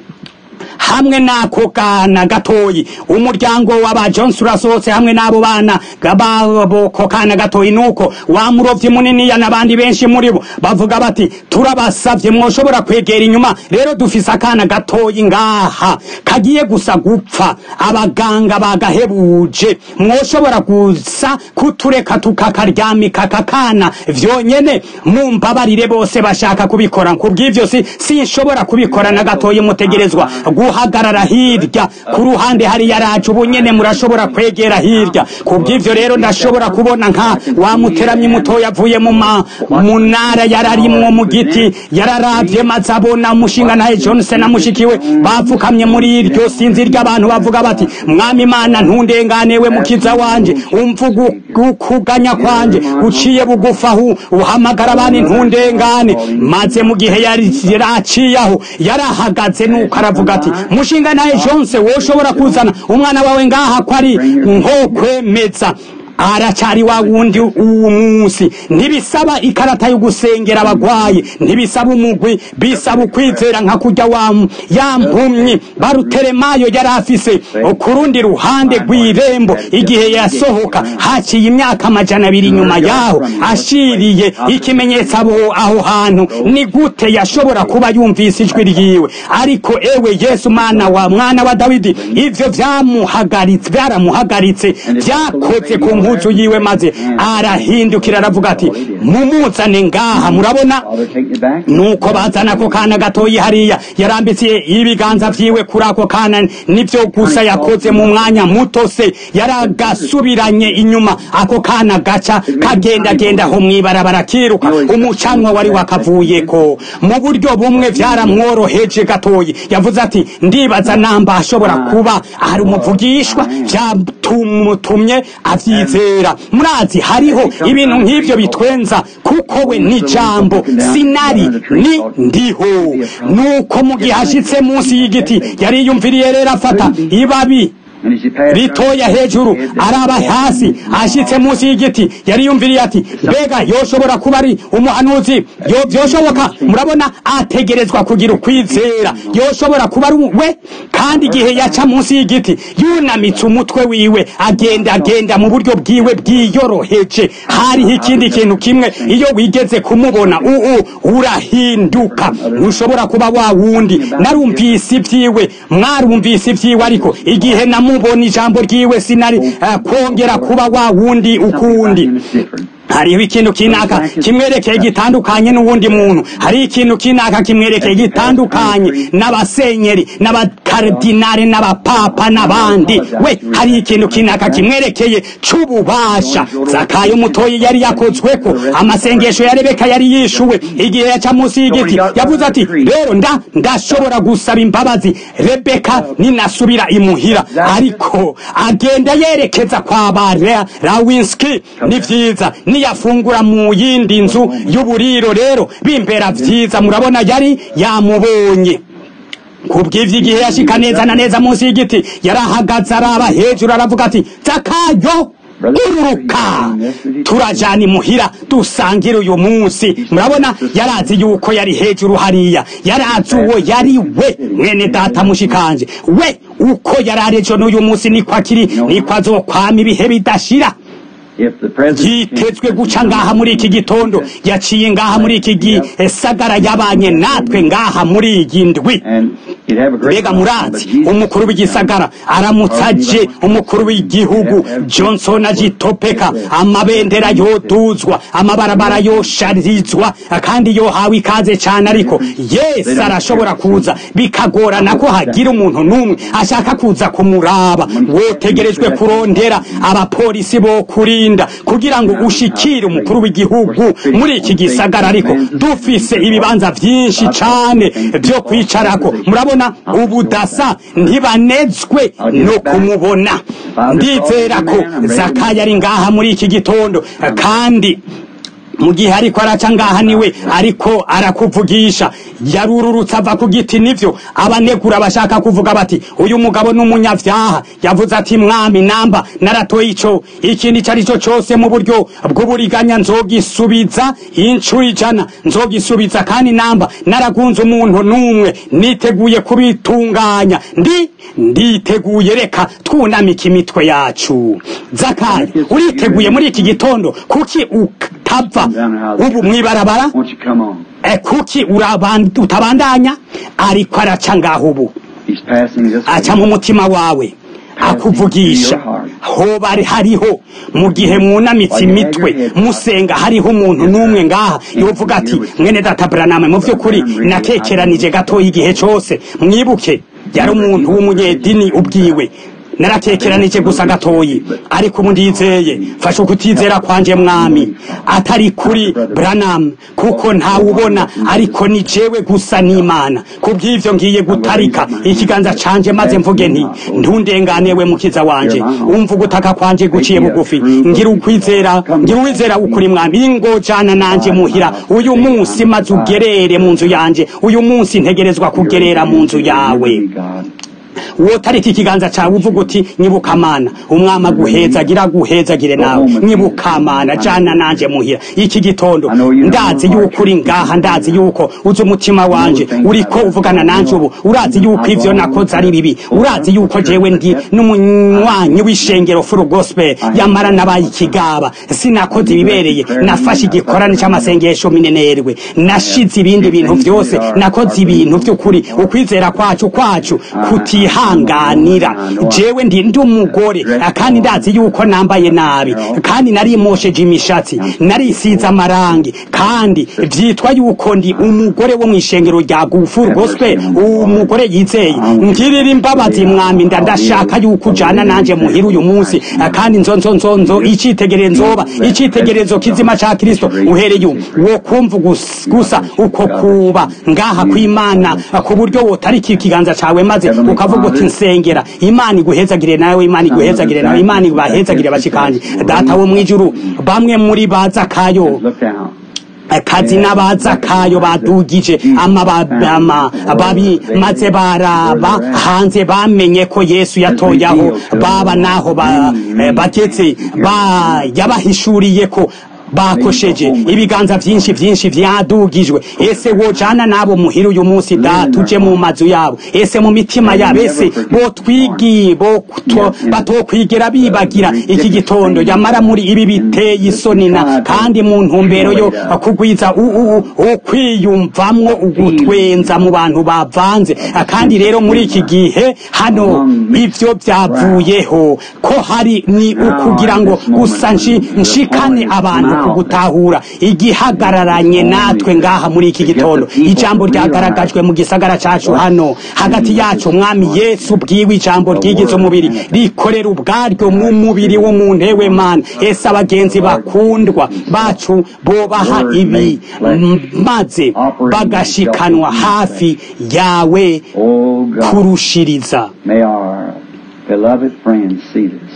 hamwe n'ako kana gatoyi umuryango w'aba Jones urasohotse hamwe n'abo bana gabako kana gatoyi nuko wa murovyi muniniya n'abandi benshi muri bo bavuga bati turabasavye mwoshobora kwegera inyuma rero dufise akana gatoyi ngaha kagiye gusa gupfa abaganga bagahebuje mwoshobora gusa kutureka tukakaryamika kakana vyonyene mumbabarire bose bashaka kubikora kubw'ivyo si sinshobora kubikora na gatoyi mutegerezwa guhagarara hirya ku ruhande hari yaraje ubu nyene murashobora kwegera hirya kubw'ivyo rero ndashobora kubona nka wa muteramyi mutoya avuye mu munara yararimwo mu giti yararavye maze abona umushinga naye Johnson na mushikiwe bapfukamye muri iryo sinzi ry'abantu bavuga bati mwami imana ntundengane we mukiza wanje umva ukuganya kwanje uciye bugufa aho uhamagara abandi ntundengane maze mu gihe yari yaraciyaho yarahagaze nuko aravuga ati mushinga naye Johnson woshobora kuzana umwana wawe ngaha ko ari nko kwemeza aracari wa wundi uwu munsi ntibisaba ikarata yo gusengera abagwaye ntibisaba umugwi bisaba ukwizera nka kurya wa ya mpumyi baruteremayo yari afise ku rundi ruhande rw'irembo igihe yasohoka haciye imyaka amajana abiri inyuma yaho ashiriye ikimenyetso abo aho hantu ni gute yashobora kuba yumvise ijwi ryiwe ariko ewe yesu mwana wa mwana wa dawidi ivyo vyamuhagaritse byaramuhagaritse vyakoze ku mpuzu yiwe maze arahindukira aravuga ati mumuzane ngaha murabona nuko bazana ako kana gatoyi hariya yarambitse ibiganza vyiwe kuri ako kana nivyo gusa yakoze mu mwanya muto se yaragasubiranye inyuma ako kana gaca kagendagenda aho mwibarabara kiruka umucanwa wari wakavuyeko mu buryo bumwe vyaramworoheje gatoyi yavuze ati ndibaza namba ashobora kuba ari umuvugishwa vyatumutumye avyizera murazi hariho ibintu nk'ivyo bitwenza kuko we ni jambo sinari ni ndiho nuko mu gihe ashitse munsi y'igiti yariyumviriye rero afata ibabi ritoya hejuru araba hasi ashitse munsi y'igiti yari yumviriye ati mbega yoshobora kuba ari umuhanuzi yo byoshoboka murabona ategerezwa kugira ukwizera yoshobora kuba ari we kandi igihe yaca munsi y'igiti yunamitse umutwe wiwe agenda agenda mu buryo bwiwe bwiyoroheje hariho ikindi kintu kimwe iyo wigeze kumubona uu urahinduka ntushobora kuba wa wundi narumvise ibyiwe mwarumvise ibyiwe ariko igihe namu mubona ijambo ryiwe sinari uh, kongera kuba wa wundi ukundi hariho ikintu kinaka kimwerekeye gitandukanye n'uwundi muntu hariho ikintu kinaka kimwerekeye gitandukanye n'abasenyeri n'abakardinari n'abapapa n'abandi we hariho ikintu kinaka kimwerekeye c'ububasha zakayo mutoyi yari yakozweko amasengesho ya rebeka yari yishuwe igihe yaca munsi y'igiti yavuze ati rero nda ndashobora gusaba imbabazi rebeka ninasubira imuhira ariko agenda yerekeza kwa ba rawinski ni vyiza niyafungura mu yindi nzu y'uburiro rero bimbera vyiza murabona yari yamubonye kubw'ivyo igihe yashika neza na neza munsi y'igiti yarahagaze araba hejuru aravuga ati zakayo ururuka turajana imuhira dusangire uyu munsi murabona yarazi yuko yari hejuru hariya yarazi uwo yari we mwene data mushikanje we uko yari arejo n'uyu munsi niko akiri niko azokwama ibihe bidashira yitezwe guca ngaha muri iki gitondo yaciye ngaha muri iki gisagara yabanye natwe ngaha muri iyi ndwi mbega murazi umukuru w'igisagara aramutse aje umukuru w'igihugu johnson agitopeka amabendera yoduzwa amabarabara yosharizwa kandi yohawe ikaze cyane ariko yesu arashobora kuza bikagorana ko hagira umuntu n'umwe ashaka kuza kumuraba wotegerejwe kurondera abapolisi bo kurinda kugira ngo ushikire umukuru w'igihugu muri iki gisagara ariko dufise ibibanza byinshi cyane byo kwicarako murabona ubudasa ntibanezwe no kumubona ndizera ko zakaya ari ngaha muri iki gitondo kandi mu gihe ariko araca ngaha niwe ariko arakuvugisha yarururutse ava ku giti nivyo abanegura bashaka kuvuga bati uyu mugabo n'umunyavyaha yavuze ati mwami namba naratoye ico ikintu ico ari cyo cose mu buryo bw'uburiganya nzogisubiza incuro ijana nzogisubiza kandi namba naragunze umuntu n'umwe niteguye kubitunganya ndi nditeguye reka twunamika imitwe yacu zakari uriteguye muri iki gitondo kuki utava ubu mwibarabara kuki utabandanya ariko araca ngaho ubu aca mu mutima wawe akuvugisha hoba hariho mu gihe mwunamitse imitwe musenga hariho umuntu n'umwe ngaha yovuga ati mwene data buraname mu by'ukuri natekeranije gatoya igihe cyose mwibuke yari umuntu w'umunyedini ubwiwe naratekeranije gusa gatoyi ariko ubu ndizeye fasha ukutizera kwanje mwami atari kuri Branham kuko ntawubona ariko ni jewe gusa n'Imana kubw'ivyo ngiye gutarika ikiganza canje maze mvuge nti ntundenganewe mukiza wanje umva gutaka kwanje guciye bugufi ngira ukwizera ngira uwizera ukuri mwami ingojana nanje muhira uyu munsi maze ugerere mu nzu yanje uyu munsi ntegerezwa kugerera mu nzu yawe wotarika ikiganza cawe uvuga uti nyibukamana umwami aguhezagira aguhezagire nawe nyibukamana jana nanje muhira iki gitondo ndazi yuko uri ngaha ndazi yuko uzi umutima wanje uriko uvugana nanje ubu urazi yuko ivyo nakoze ari bibi urazi yuko jewe ndi n'umunywanyi w'ishengero furu gospel yamara nabaye ikigaba sinakoze ibibereye nafashe igikorane c'amasengesho minenerwe nashize ibindi bintu vyose nakoze ibintu vy'ukuri ukwizera kwacu kwacu kutihanganira jewe ndi ndi umugore kandi ndazi yuko nambaye nabi kandi narimosheje imishatsi narisize amarangi kandi vyitwa yuko ndi umugore wo mw'ishengero rya gufuru gospel umugore yizeye ngirira imbabazi mwami nda ndashaka yuko ujana nanje muhira uyu munsi kandi nzonzo nzonzo icitegerezo nzoba icitegerezo kizima ca kristo uhereye wo kumva gusa uko kuba ngaha kw'imana ku buryo wotarika ikiganza cawe maze ukavuga uti nsengera imana iguhezagire nawe imana iguhezagire nawe imana ibahezagire bashikanje data wo mwijuru bamwe muri baza kayo kazi n'abaza kayo badugije amababi maze baraba hanze bamenye ko yesu yatoyaho baba naho bageze yabahishuriye ko bakosheje ibiganza vyinshi vyinshi vyadugijwe ese wojana nabo muhira uyu munsi da tuje mu mazu yabo ese mu mitima yabo ese botwigi batokwigera bibagira iki gitondo yamara muri ibi biteye isoni na kandi mu ntumbero yo kugwiza ukwiyumvamwo ugutwenza mu bantu bavanze kandi rero muri iki gihe hano ivyo vyavuyeho ko hari ni ukugira ngo gusa nshikane abantu kugutahura igihagararanye natwe ngaha muri iki gitondo ijambo ryagaragajwe mu gisagara cacu hano hagati yacu umwami yesu bwiwe ijambo ryigize umubiri rikorera ubwaryo mu mubiri w'umuntu ewe mana ese abagenzi bakundwa bacu bobaha ibi maze bagashikanwa hafi yawe kurushiriza beloved friends see this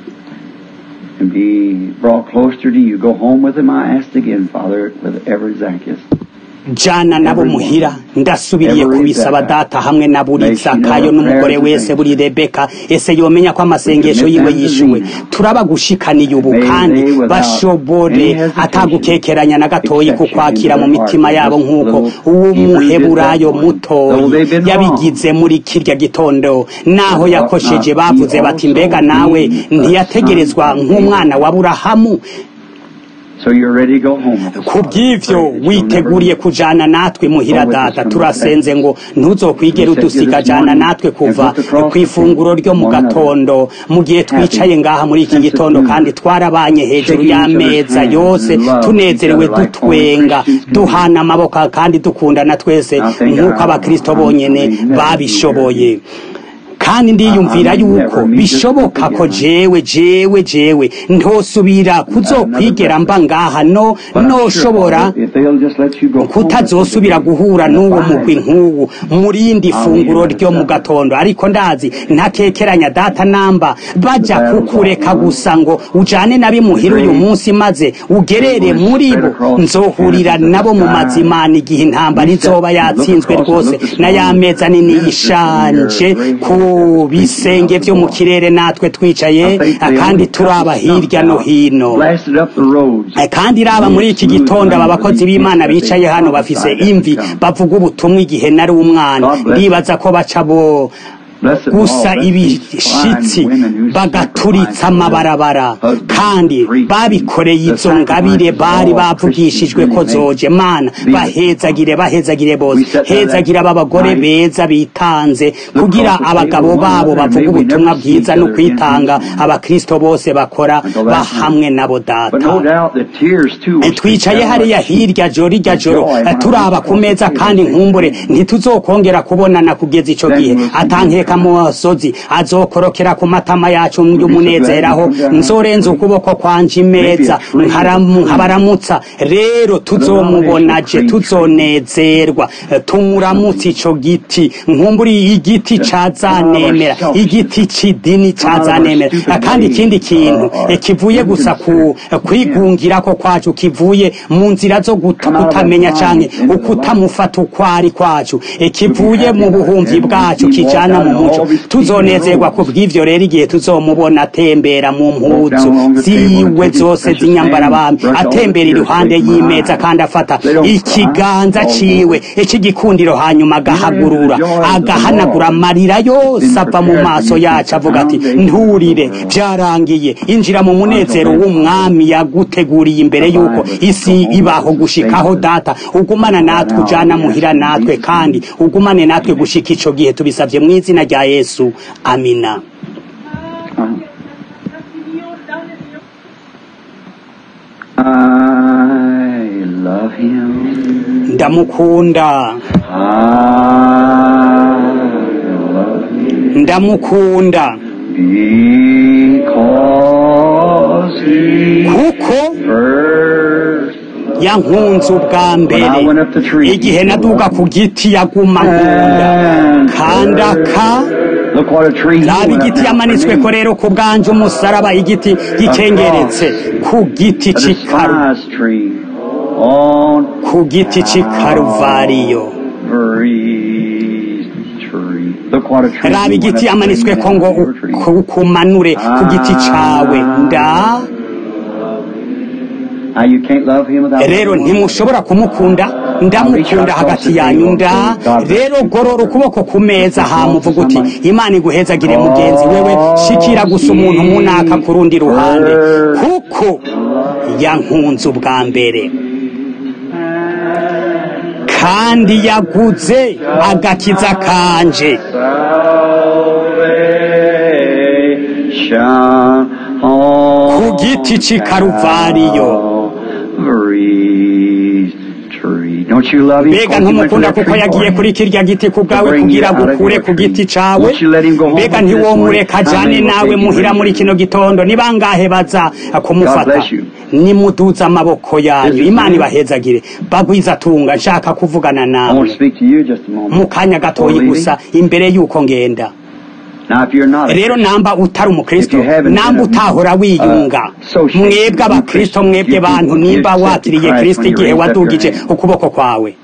and be brought closer to you. Go home with him, I ask again, Father, with every Zacchaeus. jana nabo muhira ndasubiriye kubisaba data hamwe na buri zakayo n'umugore wese buri rebeka ese yomenya ko amasengesho yiwe yishuwe turaba gushikaniye ubu kandi bashobore atagukekeranya na gatoyi kukwakira mu mitima yabo nk'uko uw'umuheburayo mutoyi yabigize muri kirya gitondo naho yakosheje bavuze bati mbega nawe ntiyategerezwa nk'umwana wa burahamu kubw'ivyo witeguriye kujana natwe muhira data turasenze ngo ntuzokwigera udusiga jana natwe kuva kw'ifunguro ryo mu gatondo mu gihe twicaye ngaha muri iki gitondo kandi twarabanye hejuru y'ameza yose tunezerewe dutwenga duhana amaboko kandi dukundana twese nk'uko abakristo bonyene babishoboye kandi ndiyumvira yuko bishoboka ko jewe jewe jewe ntosubira kuzokwigera mba ngaha no noshobora kutazosubira guhura n'uwo mugwi nk'uwu murindi funguro ryo mu gatondo ariko ndazi ntakekeranya data namba baja kukureka gusa ngo ujane nabimuhira uyu munsi maze ugerere muri bo nzohurira nabo mu mazimana igihe intambara izoba yatsinzwe rwose na ya meza nini yishanje ku bisenge vyo mu kirere natwe twicaye kandi turaba hirya no hino kandi raba muri iki gitondo aba bakozi b'imana bicaye hano bafise imvi bavuga ubutumwa igihe nari umwana ndibaza ko baca bo gusa ibishitsi bagaturitsa amabarabara kandi babikoreye izo ngabire bari bavugishijwe ko zoje mana bahezagire bahezagire bose hezagira aba bagore beza bitanze kugira abagabo babo bavuga ubutumwa bwiza no kwitanga abakristo bose bakora bahamwe nabo data twicaye hariya hirya joro irya joro turaba ku meza kandi nkumbure ntituzokongera kubonana kugeza ico gihe atankeka musozi azokorokera ku matama yacu y'umunezeraho nzorenza ukuboko kwanje imeza nkabaramutsa rero tuzomubonaje tuzonezerwa tumuramutse ico giti nkumburi igiti cazanemera igiti c'idini cazanemera kandi ikindi kintu kivuye gusa ku kwigungirako kwacu kivuye mu nzira zo kutamenya canke ukutamufata ukwari kwacu kivuye mu buhumvi bwacu kijana mu muco tuzonezerwa ku bw'ivyo rero igihe tuzomubona atembera mu mpuzu ziwe zose z'inyambarabami atembera iruhande y'imeza kandi afata ikiganza ciwe ic'igikundiro hanyuma agahagurura agahanagura amarira yose ava mu maso yacu avuga ati nturire vyarangiye injira mu munezero w'umwami yaguteguriye imbere yuko isi ibaho gushikaho data ugumana natwe ujana muhira natwe kandi ugumane natwe gushika ico gihe tubisavye mu izina rya yesu amina I love him. ndamukunda I love him ndamukunda because he kuko first yankunze ubwa mbere igihe naduga ku giti yaguma nkunda kandi aka Look what a tree he raba went up igiti there. yamanitswe ko rero ku bwanje umusaraba igiti gikengeretse ku giti A c'ikaru despised tree on ku giti c'ikaruvariyo Calvary's tree. Look what a tree raba he went igiti up yamanitswe ko ngo there. Tree. ku- kumanure ku giti cawe nda Now you can't love him without rero loving him. ntimushobora kumukunda ndamukunda hagati yanyu nda rero gorora ukuboko ku meza hamuvuga uti imana iguhezagire mugenzi wewe shikira gusa umuntu munaka ku rundi ruhande kuko yankunze ubwa mbere kandi yaguze agakiza kanje Salvation ku giti c'i Karuvariyo. Calvary's tree. Don't you love him? mbega Because he went to ntumukunda that kuko tree yagiye for you? kuri kirya giti ku bwawe kugira gukure ku giti cawe mbega ntiwomureka ajane nawe muhira muri kino gitondo ni bangahe baza kumufata nimuduza amaboko yanyu imana ibahezagire bagwiza tunga nshaka kuvugana I want nawe to speak to you just a moment. mu kanya gatoyi gusa imbere y'uko ngenda Now, if you're not a rero namba utari umukristo If you haven't namba been a- utahora wiyunga uh, associated mwebwe with abakristo Christ, mwebwe you bantu people nimba accepted wakiriye Christ kristo when you igihe raised up your wadugije hand. ukuboko kwawe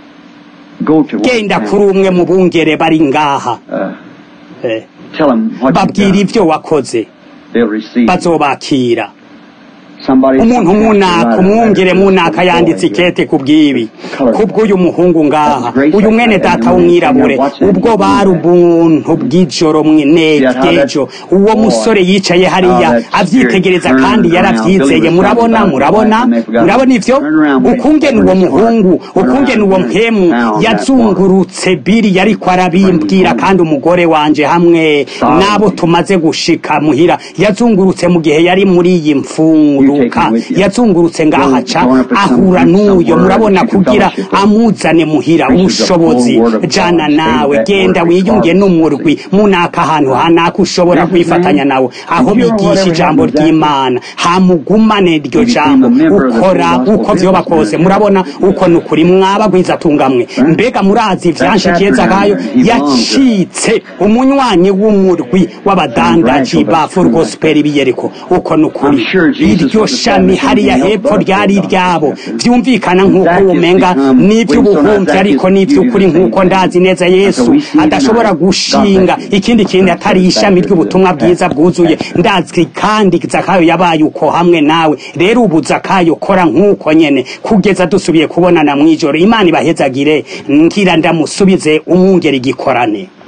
go to one genda man, kuri umwe mu bungere bari ngaha uh, Eh, tell them what you've babwira done. ivyo wakoze They'll receive. bazobakira Somebody umuntu munaka Right. umwungere munaka yanditse ikete ku bw'ibi kubw'uyu muhungu ngaha uyu mwene data w'umwirabure ubwo bari ubuntu bw'ijoro mwenegejo uwo musore yicaye hariya avyitegereza kandi yaravyizeye murabona murabona murabona ivyo ukungene uwo muhungu ukungene uwo mpemu yazungurutse biri yariko arabimbwira kandi umugore wanje hamwe n'abo tumaze gushika muhira yazungurutse mu gihe yari muri iyi mfunguruka yazungurutse ngaha ca ahura n'uyo murabona kugira amuzane muhira ubushobozi jana nawe genda wiyunge n'umurwi munaka ahantu hanaka ushobora kwifatanya nawe aho bigisha ijambo ry'imana hamugumane iryo jambo ukora uko vyoba kose murabona uko ni ukuri mwabagwiza tungamwe mbega murazi ivyanshikiye zakayo yacitse umunywanyi w'umurwi w'abadandaji ba full gospel biyeriko uko ni ukuri iryo shami hariya hepfo ryari iryabo vyumvikana nk'uko womenga n'ivy'ubuhumvi ariko n'ivy'ukuri nk'uko ndazi neza yesu adashobora gushinga ikindi kintu atari ishami ry'ubutumwa bwiza bwuzuye ndazi kandi zakayo yabaye uko hamwe nawe rero ubu zakayo kora nk'uko nyene kugeza dusubiye kubonana mw'ijoro imana ibahezagire ngira ndamusubize umwungera igikorane